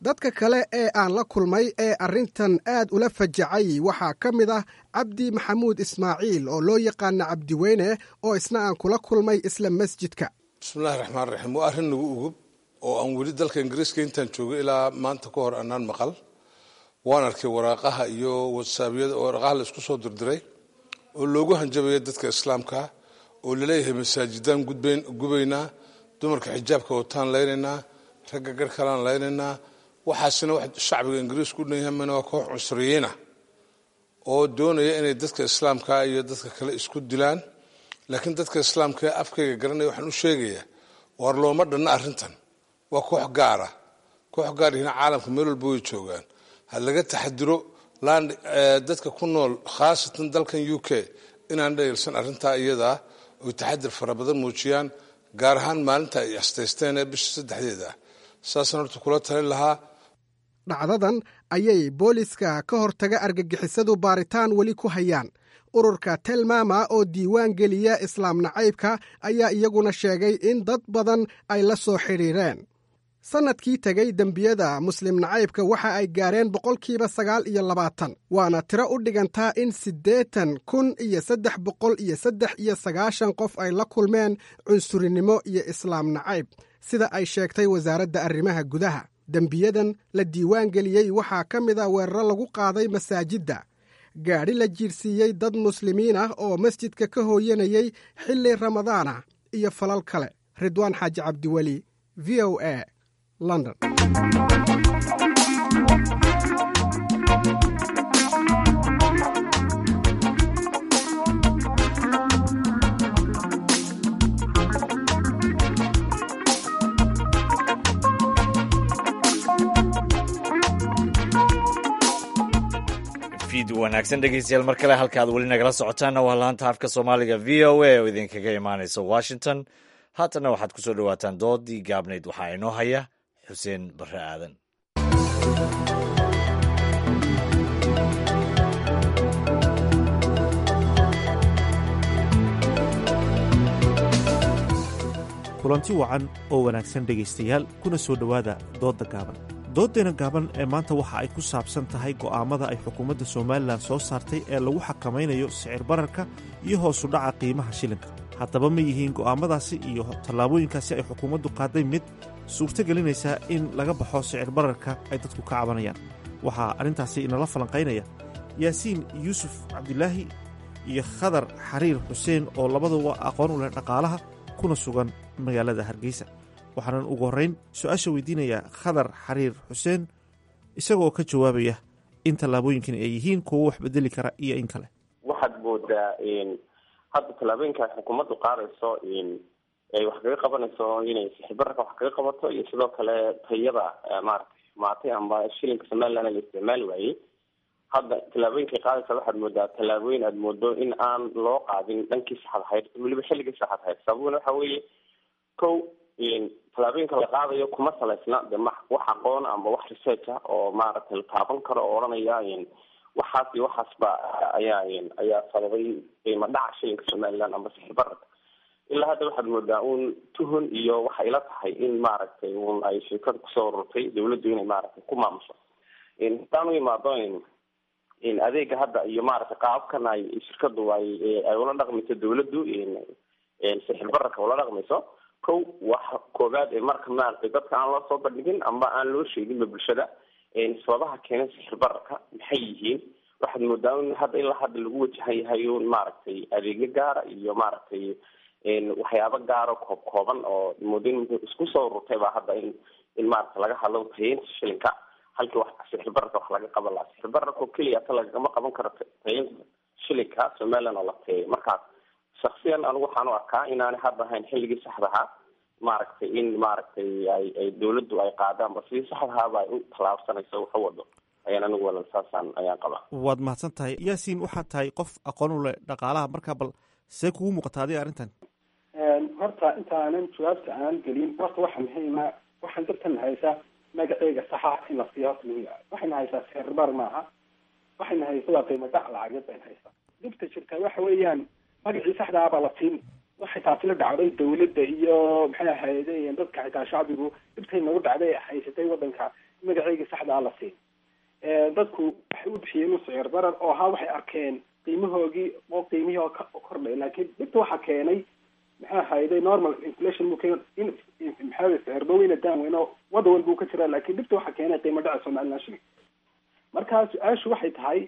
dadka kale ee aan la kulmay ee arrintan aad ula fajacay waxaa ka mid ah cabdi maxamuud ismaaciil oo loo yaqaana cabdiweyne oo isna aan kula kulmay isla masjidka bismillahi raxmaan raxiim waa arrin nagu ugub oo aan weli dalka ingiriiska intaan joogay ilaa maanta ka hor anaan maqal waan arkay waraaqaha iyo watsaabyada waraaqaha la isku soo dirdiray oo loogu hanjabaya dadka islaamka oo laleeyahay masaajidaan gubaynaa dumarka xijaabka wataan laynaynaa ragga garhkalaan laynaynaa waxaasina wax shacbiga ingiriisku u dhanyahamana waa koox cusriyiina oo doonaya inay dadka islaamka iyo dadka kale isku dilaan laakiin dadka islaamka ee afkayga garanaya waxaan u sheegayaa waar looma dhanna arrintan waa koox gaara koox gaarihina caalamka meel walba way joogaan ha laga taxadiro land dadka ku nool khaasatan dalkan u k inaan dhayilsan arrintaa iyadaa oy taxadir fara badan muujiyaan gaar ahaan maalinta ay astaysteen ee bisha saddexdeeda ah saasaan horta kula talin lahaa dhacdadan ayay booliska ka hortaga argagixisadu baaritaan weli ku hayaan ururka telmama oo diiwaan geliya islaam nacaybka ayaa iyaguna sheegay in dad badan ay la soo xidhiireen sannadkii tegay dembiyada muslim nacaybka waxa ay gaareen boqolkiiba sagaal iyo labaatan waana tiro u dhigantaa in siddeetan kun iyo saddex boqol iyo saddex iyo sagaashan qof ay la kulmeen cunsurinimo iyo islaam nacayb sida ay sheegtay wasaaradda arrimaha gudaha dembiyadan la diiwaan geliyey waxaa ka mid a weeraro lagu qaaday masaajidda gaadhi la jiirsiiyey dad muslimiin ah oo masjidka ka hooyanayay xilli ramadaana iyo falal kale ridwaan xaaji cabdiweli v o a london fiid wanaagsan dhegeystayaal mar kale halka aad weli nagala socotaanna waa laanta afka soomaaliga v o a oo idinkaga imaanaysa washington haatanna waxaad ku soo dhowaataan doodii gaabnayd waxaa inoo haya xuseen barre aadan kulanti wacan oo wanaagsan dhegaystayaal kuna soo dhowaada doodda gaaban dooddeena gaaban ee maanta waxa ay ku saabsan tahay go'aammada ay xukuumadda somalilan soo saartay ee lagu xakamaynayo sicir bararka iyo hoosu dhaca qiimaha shilinka haddaba ma yihiin go'aammadaasi iyo tallaabooyinkaasi ay xukuumaddu qaaday mid suurto gelinaysaa in laga baxo sicir bararka ay dadku ka cabanayaan waxaa arrintaasi inala falanqaynaya yaasiin yuusuf cabdilaahi iyo khadar xariir xuseen oo labaduba aqoon u leh dhaqaalaha kuna sugan magaalada hargeysa waxaanan ugu horrayn su-aasha weydiinayaa khadar xariir xuseen isagoo ka jawaabaya in tallaabooyinkan ay yihiin kuwo wax bedeli kara iyo in kale waxaad moodaa hadda tallaabooyinka ay xukuumaddu qaadayso ay wax kaga qabanayso inay sixibararka wax kaga qabato iyo sidoo kale tayada maaragtay maatay amba shilinka somaliland la isticmaali waayey hadda tallaabooyinkay qaadaysa waxaad moodaa tallaabooyin aada moodo in aan loo qaadin dhankii saxad ahayd weliba xilligii saxad ahayd sababuna waxa weeye ko tallaabooyinka la qaadayo kuma salaysna de ma wax aqoon amba wax research ah oo maaragtay la taaban karo oo odhanaya waxaas iyo waxaas ba ayaa ayaa sababay qiimo dhaca shilinka somaliland amba sixir bararka ilaa hadda waxaad moodaa un tuhun iyo waxay ila tahay in maaragtay un ay shirkada kusoo ururtay dawladdu inay maaragtay ku maamusho hadaan u imaado adeega hadda iyo maaragtay qaabkan ay shirkadu ay ay ula dhaqmayso dawladdu sixir bararka ula dhaqmayso ko wax koobaad ee marka maaragtay dadka aan loo soo bandhigin amba aan loo sheeginba bulshada sababaha keenay sixir bararka maxay yihiin waxaad moodaa in hadda ilaa hadda lagu wajahan yahay un maaragtay adeegyo gaara iyo maaragtay waxyaabo gaaro koob kooban oo moodo in isku soo ururtay baa hadda in in maaragta laga hadlo tayeynta shilinka halkii wax sixir bararka wax laga qaban lahaa sixir bararka oo keliya ta lagama qaban karo tayeynta shilinka somaliland oo la tayeey markaas shaksiyan anigu waxaan u arkaa inaanay hadda ahayn xilligii saxda ahaa maaragtay in maaragtay ay ay dawladdu ay qaadaanba sidii saxdahaaba ay u tallaabsanayso wax u wado ayaan anigu walan saasaan ayaan qabaa waad mahadsan tahay yaasiin waxaad tahay qof aqoon u leh dhaqaalaha markaa bal see kugu muuqata adiga arrintan horta intaanan jawaabta aan gelin horta waxa muhiima waxaan dadkan haysaa magaceyga saxa in la siiyo horta muhiim waxayna haysaa sirbar maaha waxayna haysa waa qiimo dhac lacageed bayna haysaa dhibta jirta waxa weeyaan magacii saxda ah baa la siin waxay taasi la dhacday dawladda iyo maxay ahayde dadka xitaa shacbigu dhibtay nagu dhacday haysatay wadanka magaceygii saxda ah la siin dadku waxay u bixiyeen sicir barar oo ahaa waxay arkeen qiimahoogii oo qiimihii oo ka- oo kordhay laakiin dhibta waxaa keenay maxaa hayday normal inflation buu keen in maxaa sicir doweyna daan weyn oo waddan walba uu ka jiraa laakiin dhibta waxaa keenay qiimo dhaca somaliland shilling marka su-aashu waxay tahay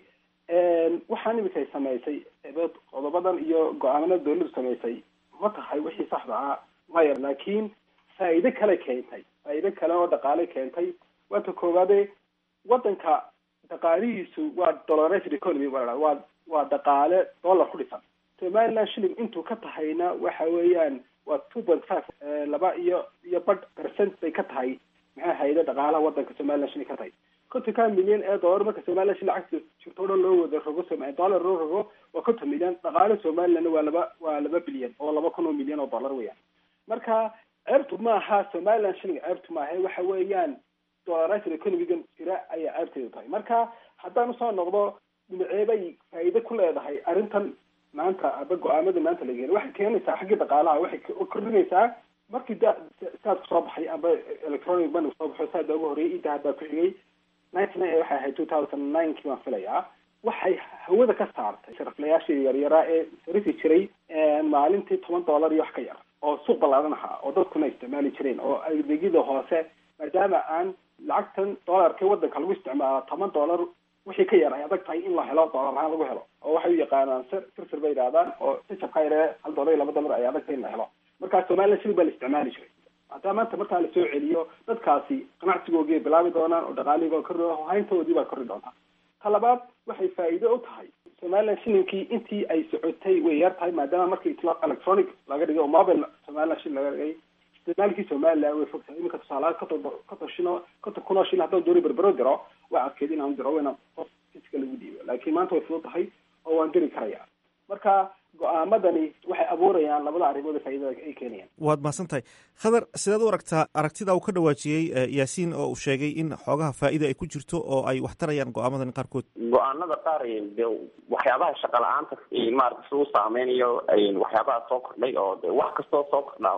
waxaan imikay samaysay ebeed qodobadan iyo go-aamanada dawladdu samaysay ma tahay wixii saxda ah maya laakiin faa'iide kale keentay faa'iide kale oo dhaqaale keentay waata koowaade waddanka dhaqaalihiisu waa dollarized economy baa la waa waa dhaqaale dollar ku dhisan somaliland shilling intuu ka tahayna waxa weeyaan waa two point five laba iyo iyo badh percent bay ka tahay maxaa hayda dhaqaalaha waddanka somaliland shilling ka tahay kontonka milyan ee dollar marka somaliland shilling lacagta jirto o dhan loo wada rogo som- dollar loo rogo waa konton milyan dhaqaale somalilandna waa laba waa laba bilyan oo laba kun oo milyan oo dollar weeyaan marka ceebtu maaha somaliland shilling ceebtu maaha waxa weeyaan dollarized economigan jira ayaa ceebteedu tahay marka haddaan usoo noqdo dhinaceebay faa'iide ku leedahay arrintan maanta aba go-aamada maanta la geena waxay keenaysaa xaggii dhaqaalaha waxay k- kordhinaysaa markii da saadku soo baxay aba electronic money soo baxo saada ugu horreeyay idahad baa ku xigay ninety nine waxay ahayd two thousand ninekii baan filayaa waxay hawada ka saartay sariflayaashii yaryaraa ee sarifi jiray maalintii toban dollar iyo wax ka yar oo suuq ballaadan ahaa oo dadkuna isticmaali jireen oo adeegyada hoose maadaama aan lacagtan dollarka waddanka lagu isticmaalo toban dollar wixii ka yar ay adag tahay in la helo dollar ahaan lagu helo oo waxay u yaqaanaan sir sirsir bay yidhahdaan oo sijabka yare hal dollar iyo laba dollar ay adag tahay in la helo marka somaliland shilling baa la isticmaali jiray hadaa maanta markaa lasoo celiyo dadkaasi ganacsigoogii ay bilaabi doonaan oo dhaqaalihii baa korri hayntoodii baa korri doontaa ta labaad waxay faa'iido u tahay somaliland shillingkii intii ay socotay way yar tahay maadaama markii tlo- electronic laga dhigay oo mobile somaliland shilling laga dhigay isticmaalkii somaliland way fogtahay iminka tusaalahaan konton konton shino konton kun oo shilin haddaan dooni berbero diro waa adkeed inaan diro inaan qof fiska lagu dhiibo laakiin maanta way fudud tahay oo waan diri karayaa marka go-aamadani waxay abuurayaan labada arrimood ee faa'iidada ay keenayaan waad mahadsan tahay khadar sidaad u aragtaa aragtida uu ka dhawaajiyey eh, yaasiin oo uu sheegay in xoogaha faa'iida ay ku jirto oo ay wax tarayaan go-aamadan qaarkood go-aanada qaar de waxyaabaha shaqa la-aanta maarata si u saameynayo waxyaabaha soo kordhay oo de wax kastoo soo kordhaa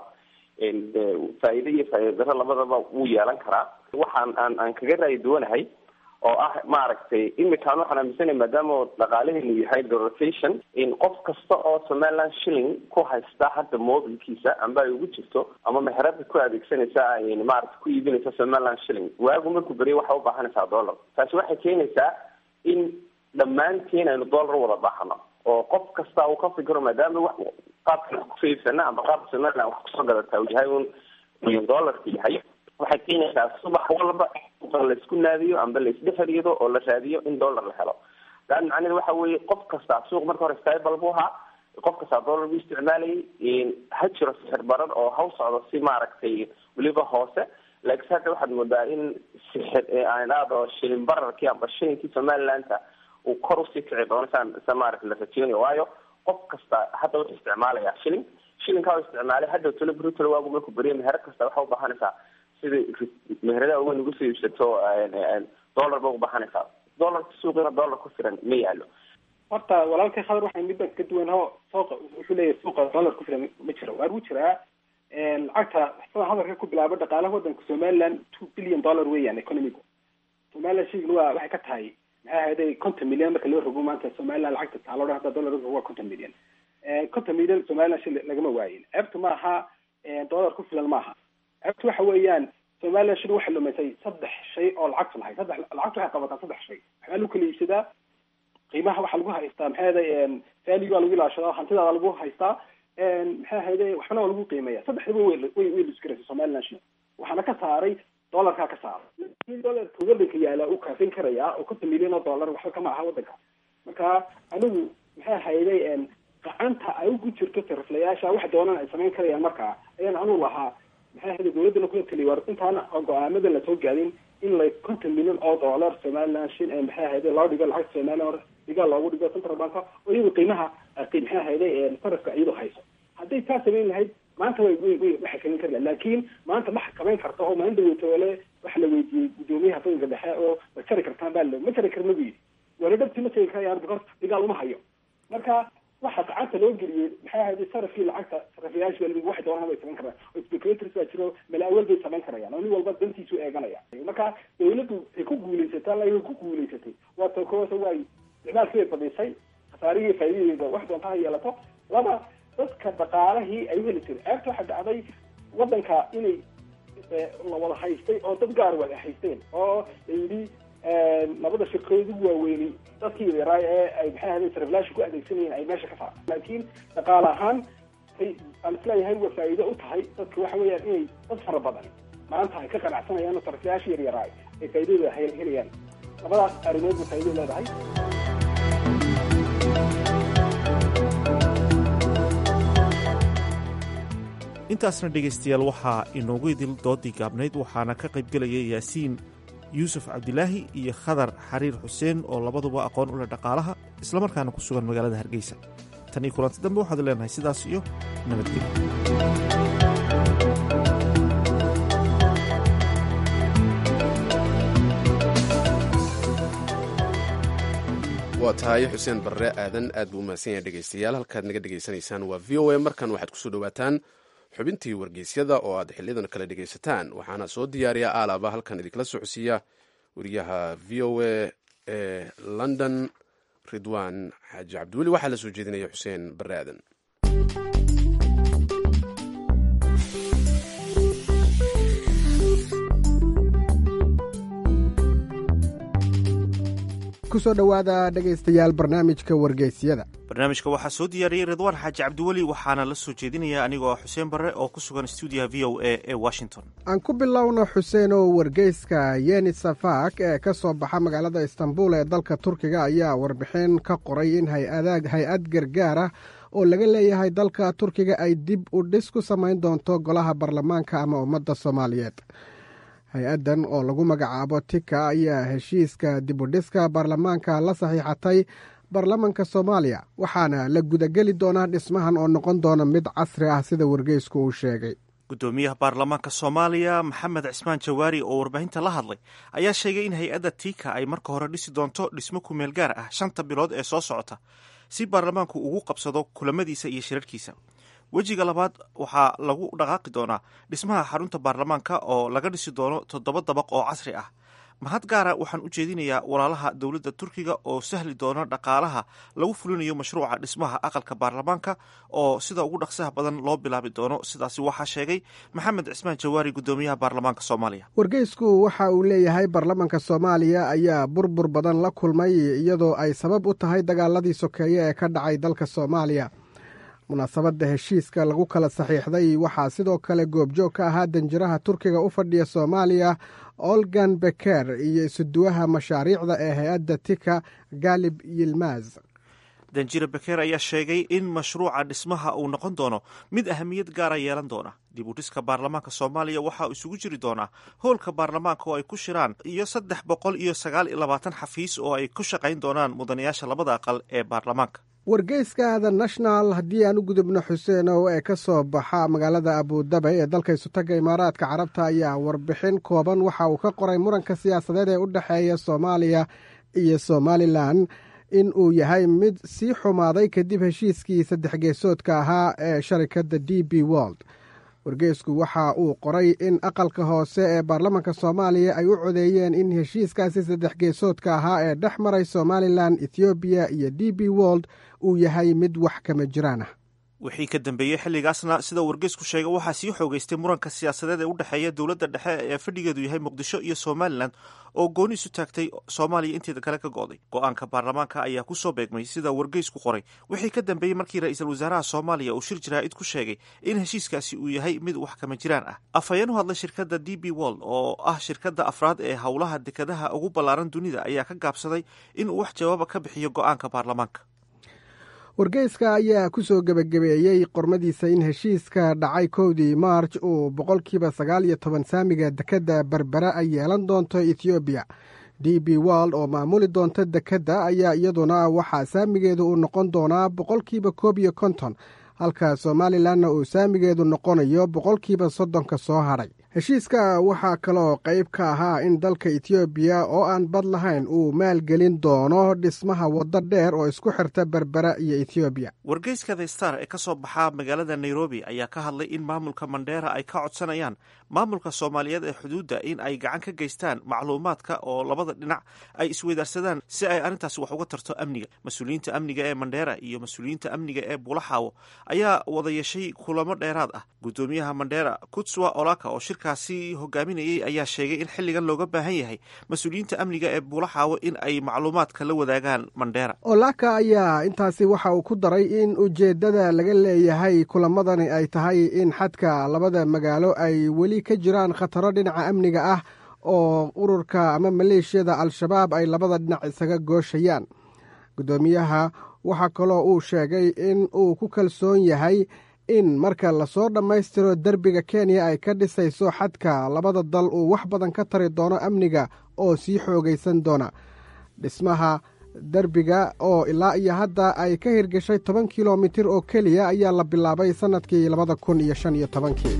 de faa'iide iyo faa'iida daro labadaba wuu yeelan karaa waxaan aan aan kaga raayi duwanahay oo ah maaragtay imikaan waxaan aaminsanay maadaama dhaqaalaheenu yahay rotation in qof kasta oo somaliland shilling ku haysta hadda mobilkiisa amba ay ugu jirto ama meherada ku adeegsanaysa ay maarata ku iibinaysa somaliland shilling waagu markuu beriya waxaa ubaahanaysaa dollar taasi waxay keenaysaa in dhammaantiin aynu dollar wada baahano oo qof kasta uu ka fikiro maadaama wax qaabka wax kusoo iibsana ama qaabka somaliland wax kusoo gadataa uu yahay un dollarka yahay waxay keenaysaa subax walba laisku naadiyo amba laisdhexeriyado oo la raadiyo in dollar la helo taan macnaheed waxa weeye qof kasta suuq marka hore stable buu ahaa qof kastaa dollar buu isticmaalayay ha jiro sixir barar oo haw socdo si maaragtay weliba hoose laakiin hadda waxaad moodaa in sixir aan idhaahdo shilin bararkii amba shilinkii somalilandka uu kor usii kici doono saan sa maaragta la rajeynayo waayo qof kasta hadda wuxuu isticmaalayaa shilling shilinkaa u isticmaalay hadda tolo brutol waagu markuu beriya meher kasta waxaa ubaahanaysaa sida meheradaha uga nagu soo iibsato dollar ba ubaahanaysaa dollarka suuqina dollar ku filan ma yaalo horta walaalkay khadar waxay midban ka duwan ho suuqa wuxuu leeyahay suuqa dollar ku filan ma jiro waa uu jiraa lacagta sida hadalka ku bilaabo dhaqaalaha waddanka somaliland two billion dollar weeyaan economigu somaliland shilling waa waxay ka tahay maxay ahayday konton milyan marka loo rogo maanta somaliland lacagta taalo dhan hadda dollar rogo waa konton milyan konton milyan somaliland shilling lagama waayin ceebtu maaha dollar ku filan maaha ceebtu waxa weeyaan somaliland shilling waxay lumisay saddex shay oo lacagtu lahay saddex lacagtu waxay qabataa saddex shay waxbaa lagu kala iibsadaa qiimaha waxaa lagu haystaa maxay ahayday value baa lagu ilaashadaa hantidaada lagu haystaa maxay ahayday waxbana waa lagu qiimeeya saddexdaba way way way lusgaraysa somaliland shilling waxaana ka saaray dollarkaa ka saaray in dollarka waddanka yaala uu kaafin karayaa oo konton milyan oo dollar waxba kama aha waddanka marka anigu maxay ahayday gacanta ay ugu jirto sariflayaasha wax doonaan ay samayn karayaan markaa ayaan anu lahaa maxay ahayday dawladdana kula taliya war intaan go-aamada lasoo gaadin in la konton milyan oo dollar somaliland shin maxay ahayday loo dhigo lacagta somaliland dhigaa loogu dhigo central bank oo iyadu qiimaha maxay ahayday sarifka iyadu hayso hadday taa samayn lahayd maanta way way way waxay samayn kari lahayd laakiin maanta ma xakameyn karto oo maalin dawatoole waxa la weydiiyey guddoomiyaha banka dhexe oo ma jari kartaan baa lo ma jari karna bu yidhi wala dhabti ma jari karayaan because dhigaal uma hayo marka waxa gacanta loo geliyey maxay ahayd sarafkii lacagta sarafiyaasha baa waxay doonaan bay samayn karaan oo calculators baa jiro malaawal bay samayn karayaan oo nin walba dantiisu eeganaya marka dawladdu ay ku guulaysatay alla ay ku guulaysatay waa ta koosa waay isticmaalkii bay badisay khasaarihii faa'iidadeeda wax doonta ha yeelato laba dadka dhaqaalihii ay u heli jiray ceebta waxaa dhacday wadanka inay la wada haystay oo dad gaar wada haysteen oo layidhi labada shirkadood ugu waaweynay dadkii yaraa ee ay maxay ahayd sarflaasha ku adeegsanayeen ay meesha ka saaraan laakiin dhaqaale ahaan aan isleeyahay waa faa'iido u tahay dadka waxa weeyaan inay dad fara badan maanta ay ka qanacsanayaan oo sarflaasha yar yaraa ay faa'iidada helayaan labadaas arrimood ba faa'iido leedahay intaasna dhegaystayaal waxaa inoogu idil doodii gaabnayd waxaana ka qaybgelaya yaasiin yuusuf cabdilaahi iyo khadar xariir xuseen oo labaduba aqoon u leh dhaqaalaha islamarkaana ku sugan magaalada hargeysa tan iyo kulanti dambe waxaad leenahay sidaas iyo nabadgelyo waa tahay xuseen barre aadan aad buu umahadsan yahay dhegaystayaal halkaad naga dhegaysanaysaan waa v o a markan waxaad kusoo dhowaataan xubintii wargeysyada oo aad xiliyadan kale dhegaysataan waxaana soo diyaariya aalaba halkan idinkala socodsiiya wariyaha v o a ee london ridwan xaaji cabdiweli waxaa la soo jeedinaya xuseen barre aadan kusoo dhowaada dhegaystayaal barnaamijka wargeysyada barnaamijka waxaa soo diyaariyey ridwaan xaaji cabdiweli waxaana la soo jeedinaya anigoo xuseen barre oo ku sugan stuudiyaha v o a ee washington aan ku bilowno xuseen oo wargeyska yeni safak ee ka soo baxa magaalada istanbul ee dalka turkiga ayaa warbixin ka qoray in hay-ad gargaar ah oo laga leeyahay dalka turkiga ay dib u dhis ku samayn doonto golaha baarlamaanka ama ummadda soomaaliyeed hay-addan oo lagu magacaabo tika ayaa heshiiska dibudhiska baarlamaanka la saxiixatay baarlamanka soomaaliya waxaana la gudageli doonaa dhismahan oo noqon doona mid casri ah sida wargeysku uu sheegay gudoomiyaha baarlamaanka soomaaliya maxamed cismaan jawaari oo warbaahinta la hadlay ayaa sheegay in hay-adda tika ay marka hore dhisi doonto dhismo kumeel gaar ah shanta bilood ee soo socota si baarlamaanku ugu qabsado kulamadiisa iyo shirarkiisa wejiga labaad waxaa lagu dhaqaaqi doonaa dhismaha xarunta baarlamaanka oo laga dhisi doono toddoba dabaq oo casri ah mahad gaara waxaan u jeedinayaa walaalaha dowladda turkiga oo sahli doona dhaqaalaha lagu fulinayo mashruuca dhismaha aqalka baarlamaanka oo sida ugu dhaqsaha badan loo bilaabi doono sidaasi waxaa sheegay maxamed cismaan jawaari gudoomiyaha baarlamaanka soomaaliya wargeysku waxa uu leeyahay baarlamanka soomaaliya ayaa burbur badan la kulmay iyadoo ay sabab u tahay dagaaladii sokeeye ee ka dhacay dalka soomaaliya munaasabadda heshiiska lagu kala saxiixday waxaa sidoo kale goobjoog ka ahaa danjiraha turkiga u fadhiya soomaaliya olgan beker iyo isuduwaha mashaariicda ee hay-adda tika galib yilmaz danjire beker ayaa sheegay in mashruuca dhismaha uu noqon doono mid ahamiyad gaara yeelan doona dib u dhiska baarlamaanka soomaaliya waxaa isugu jiri doonaa howlka baarlamaanka oo ay ku shiraan iyo saddex boqol iyo sagaal iyo labaatan xafiis oo ay ku shaqayn doonaan mudanayaasha labada aqal ee baarlamaanka wargeyska the national haddii aan u gudubno xuseenow ee ka soo baxa magaalada abudabi ee dalka isutaga imaaraadka carabta ayaa warbixin kooban waxa uu ka qoray muranka siyaasadeed ee u dhexeeya soomaaliya iyo somalilan in uu yahay mid sii xumaaday kadib heshiiskii saddex geesoodka ahaa ee sharikadda d b wold wargeysku waxa uu qoray in aqalka hoose ee baarlamanka soomaaliya ay u codeeyeen in heshiiskaasi saddex geesoodka ahaa ee dhex maray somalilan ethoobiya iyo d b wold uu yahay mid wax kama jiraan ah wixii ka dambeeyey xilligaasna sida wargeysku sheegay waxaa sii xoogeystay muranka siyaasadeed ee u dhexeeya dowladda dhexe ee fadhigeedu yahay muqdisho iyo somalilan oo gooni isu taagtay soomaaliya inteeda kale ka go'day go-aanka baarlamaanka ayaa ku soo beegmay sida wargeysku qoray wixii ka dambeeyey markii ra-iisul wasaaraha soomaaliya uu shir jaraa'id ku sheegay in heshiiskaasi uu yahay mid wax kama jiraan ah afhayeen u hadlay shirkadda d b wold oo ah shirkadda afraad ee howlaha dekadaha ugu ballaaran dunida ayaa ka gaabsaday in uu wax jawaaba ka bixiyo go-aanka baarlamaanka wargeyska ayaa ku soo gebagabeeyey qormadiisa in heshiiska dhacay kowdii maarj uu boqolkiiba sagaal iyo toban saamiga dekedda berbera ay yeelan doonto ethoobiya d b wold oo maamuli doonta dekedda ayaa iyaduna waxaa saamigeedu uu noqon doonaa boqolkiiba koob iyo konton halka somalilanna uu saamigeedu noqonayo boqolkiiba soddonka soo hadhay heshiiska waxaa kaloo qayb ka ahaa in dalka etoobiya oo aan bad lahayn uu maalgelin doono dhismaha waddo dheer oo isku xirta berbera iyo etoobiya wargeyska the star ee ka soo baxa magaalada nairobi ayaa ka hadlay in maamulka mandheera ay ka codsanayaan maamulka soomaaliyeed ee xuduudda in ay gacan ka geystaan macluumaadka oo labada dhinac ay isweydaarsadaan si ay arrintaasi wax uga tarto amniga mas-uuliyiinta amniga ee mandheera iyo mas-uuliyiinta amniga ee buulaxaawo ayaa wada yeeshay kulamo dheeraad ah guddoomiyaha mandheera kutswa olaka oo shirkaasi hogaaminayay ayaa sheegay in xilligan looga baahan yahay mas-uuliyiinta amniga ee buulaxaawo in ay macluumaadka la wadaagaan mandheera olaka ayaa intaasi waxa uu ku daray in ujeeddada laga leeyahay kulamadani ay tahay in xadka labada magaalo ay weli ka jiraan khataro dhinaca amniga ah oo ururka ama maleeshiyada al-shabaab ay labada dhinac isaga gooshayaan guddoomiyaha waxaa kaloo uu sheegay in uu ku kalsoon yahay in marka lasoo dhammaystiro derbiga kenya ay ka dhisayso xadka labada dal uu wax badan ka tari doono amniga oo sii xoogaysan doona dhismaha derbiga oo ilaa iyo hadda ay ka hirgashay toban kilomitir oo keliya ayaa la bilaabay sannadkii labada kun iyo shan iyo tobankii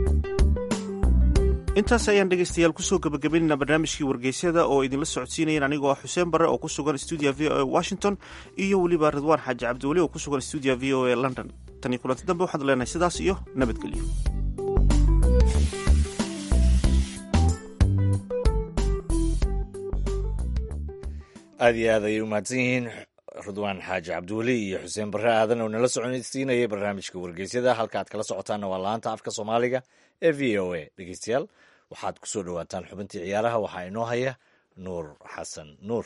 intaas ayaan dhegaystayaal kusoo gabagabaynayna barnaamijkii wargeysyada oo idinla socodsiinayeen anigoo ah xuseen bare oo ku sugan stuudiya v o a washington iyo weliba ridwaan xaaji cabdiweli oo ku sugan stuudiya v o a london tan iyo kulanti dambe waxaanu leenahay sidaas iyo nabadgelyo aad iyo aad ayay u mahadsan yihiin ridwaan xaaji cabdiweli iyo xuseen barre aadan oo nala soconsiinayay barnaamijka wargeysyada halka aad kala socotaanna waa laanta afka soomaaliga ee v o a dhegeystayaal waxaad ku soo dhowaataan xubintii ciyaaraha waxaa inoo haya nuur xasan nuur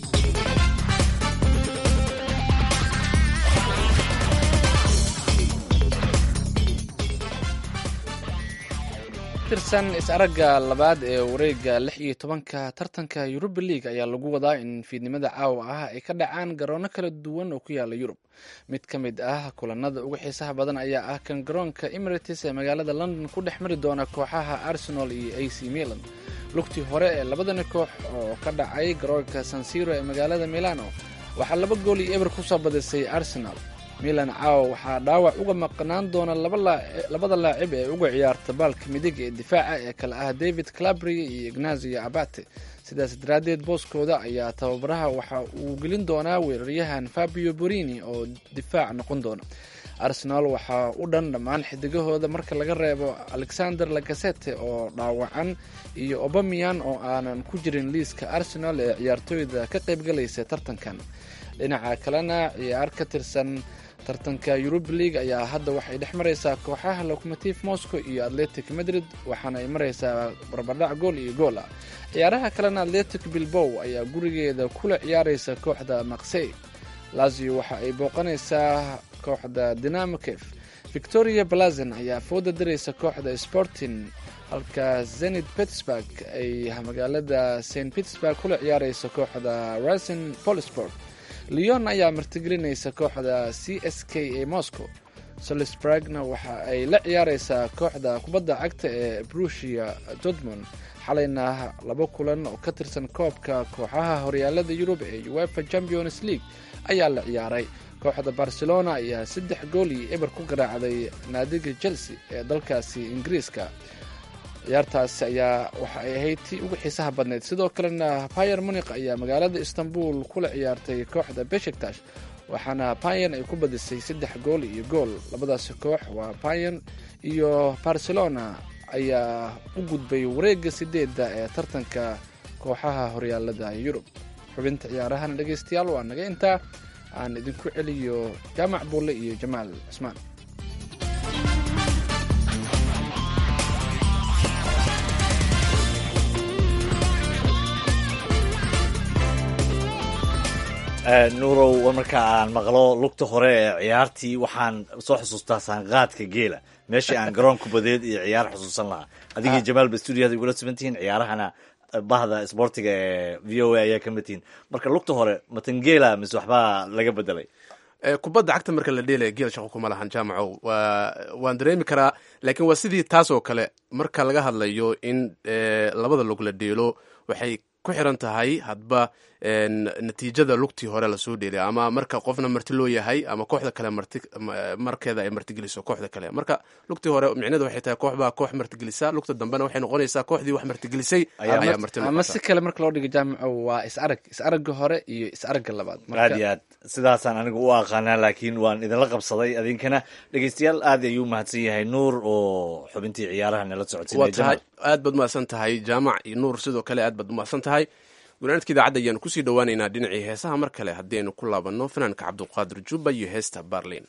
tirsan is-aragga labaad ee wareega lix iyo tobanka tartanka yuruba league ayaa lagu wadaa in fiidnimada caawa ah ay ka dhacaan garoono kala duwan oo ku yaala yurub mid ka mid ah kulanada ugu xiisaha badan ayaa ah kan garoonka emirates ee magaalada london ku dhex mari doona kooxaha arsenal iyo a c milan lugtii hore ee labadani koox oo ka dhacay garoonka sansiro ee magaalada milano waxaa laba gool iyo eber kusoo badisay arsenal milan caawa waxaa dhaawac uga maqnaan doona labada laacib ee uga ciyaarta baalka midig ee difaaca ee kale ah david clabry iyo ignazio abate sidaas daraaddeed booskooda ayaa tababaraha waxa uu gelin doonaa weeraryahan fabio borini oo difaac noqon doona arsenal waxaa u dhan dhammaan xidigahooda marka laga reebo alexander lagasete oo dhaawacan iyo obamian oo aanan ku jirin liiska arsenal ee ciyaartooyda ka qaybgalaysa tartankan dhinaca kalena ciyaar ka tirsan tartanka yuruba league ayaa hadda waxay dhex maraysaa kooxaha locomotive moscow iyo atletic madrid waxaana ay maraysaa barbardhac gool iyo gool ah ciyaaraha kalena atletic bilbow ayaa gurigeeda kula ciyaaraysa kooxda maksey lazio waxa ay booqanaysaa kooxda dinamokef victoria blazen ayaa fooda diraysa kooxda sporting halka zenit pittsburg ay magaalada st pittsburg kula ciyaaraysa kooxda rasin polisport leon ayaa martigelinaysa kooxda c s k ee moscow solisbragna waxa ay la ciyaaraysaa kooxda kubadda cagta ee brusia dortmund xalayna laba kulan oo ka tirsan koobka kooxaha horyaalada yurub ee uefa champions league ayaa la ciyaaray kooxda barcelona ayaa saddex gool iyo eber ku garaacday naadiga chelsea ee dalkaasi ingiriiska ciyaartaasi ayaa waxa ay ahayd tii ugu xiisaha badneyd sidoo kalena bayer munik ayaa magaalada istanbul kula ciyaartay kooxda beshiktash waxaana bayan ay ku badisay saddex gool iyo gool labadaasi koox waa bayan iyo barcelona ayaa u gudbay wareega sideedda ee tartanka kooxaha horyaalada yurub xubinta ciyaarahana dhegeystayaal waa naga intaa aan idinku celiyo jaamac buulle iyo jamaal cismaan nuurow marka aan maqlo lugta hore ee ciyaartii waxaan soo xusuustaa saanqaadka geela meeshii aan garoonku badeed iyo ciyaar xusuusan lahaa adigii jamaal ba stuudiyada igula simantihiin ciyaarahana bahda sboortiga ee v o a ayaa ka mid tihiin marka lugta hore matangeela mise waxbaa laga bedelay kubadda cagta marka la dheelaya geel shaqo kuma lahan jaamacow waan dareemi karaa laakiin waa sidii taas oo kale marka laga hadlayo in labada lug la dheelo waxay ku xiran tahay hadba natiijada lugtii hore lasoo dheelay ama marka qofna marti loo yahay ama kooxda kale marti markeeda ay martigeliso kooxda kale marka lugtii hore micnedu waxay tahay koox baa koox martigelisa lugta dambena waxay noqonaysaa kooxdii wax martigelisay ayaa marti ama si kale marka loo dhiga jaamaco waa is arag is aragga hore iyo is aragga labaad aad iyo aad sidaasaan anigu u aqaanaa laakiin waan idinla qabsaday adinkana dhegeystayaal aad ayuu mahadsan yahay nuur oo xubintii ciyaaraha nala waa socodsiinaya tahay aad baad umahadsan tahay jaamac iyo nuur sidoo kale aad baad umahadsan tahay gunaanadka idaacadda ayaanu kusii dhowaaneynaa dhinacii heesaha mar kale haddii aynu ku laabanno fanaanka cabdulqaadir jubba iyo heesta barlin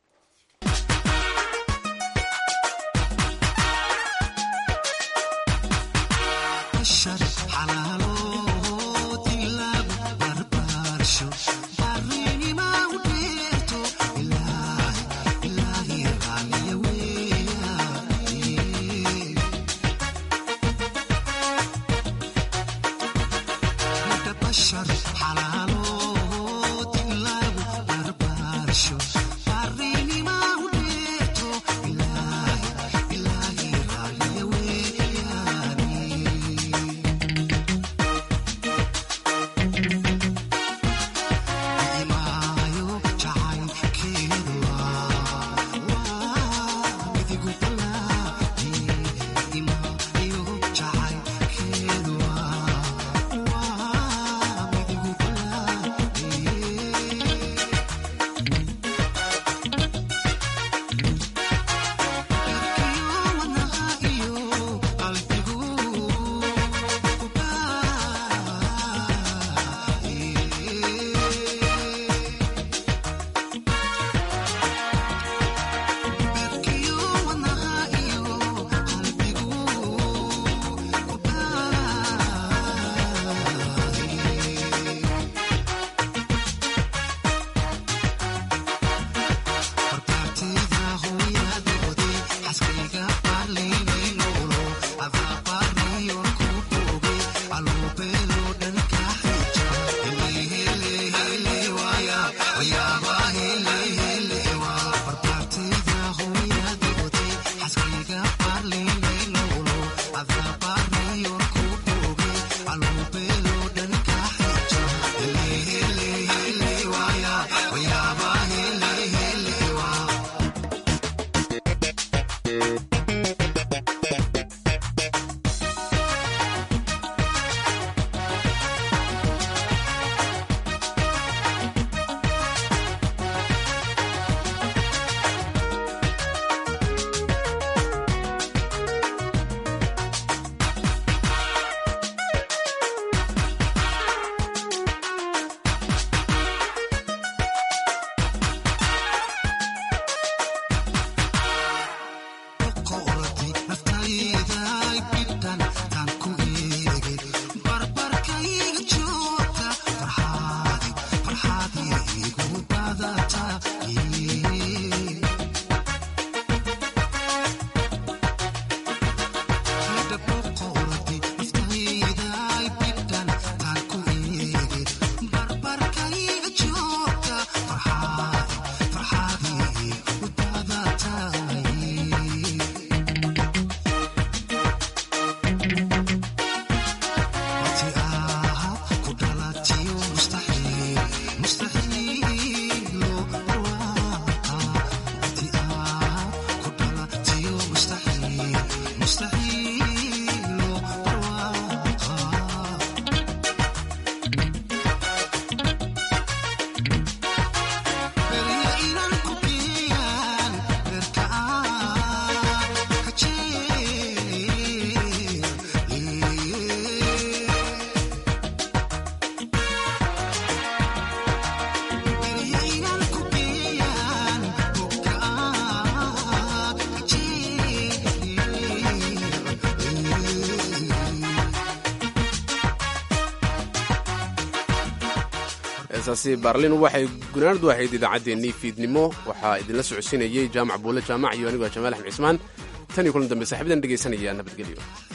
heesaasi baarlin waxay gunaanadu ahayd idaacaddeenii fiidnimo waxaa idinla socodsiinayey jaamac buule jaamac iyo anigoo jamaal axmed cismaan tan iyo kulan dambe saaxibadan dhegaysanaya nabadgelyo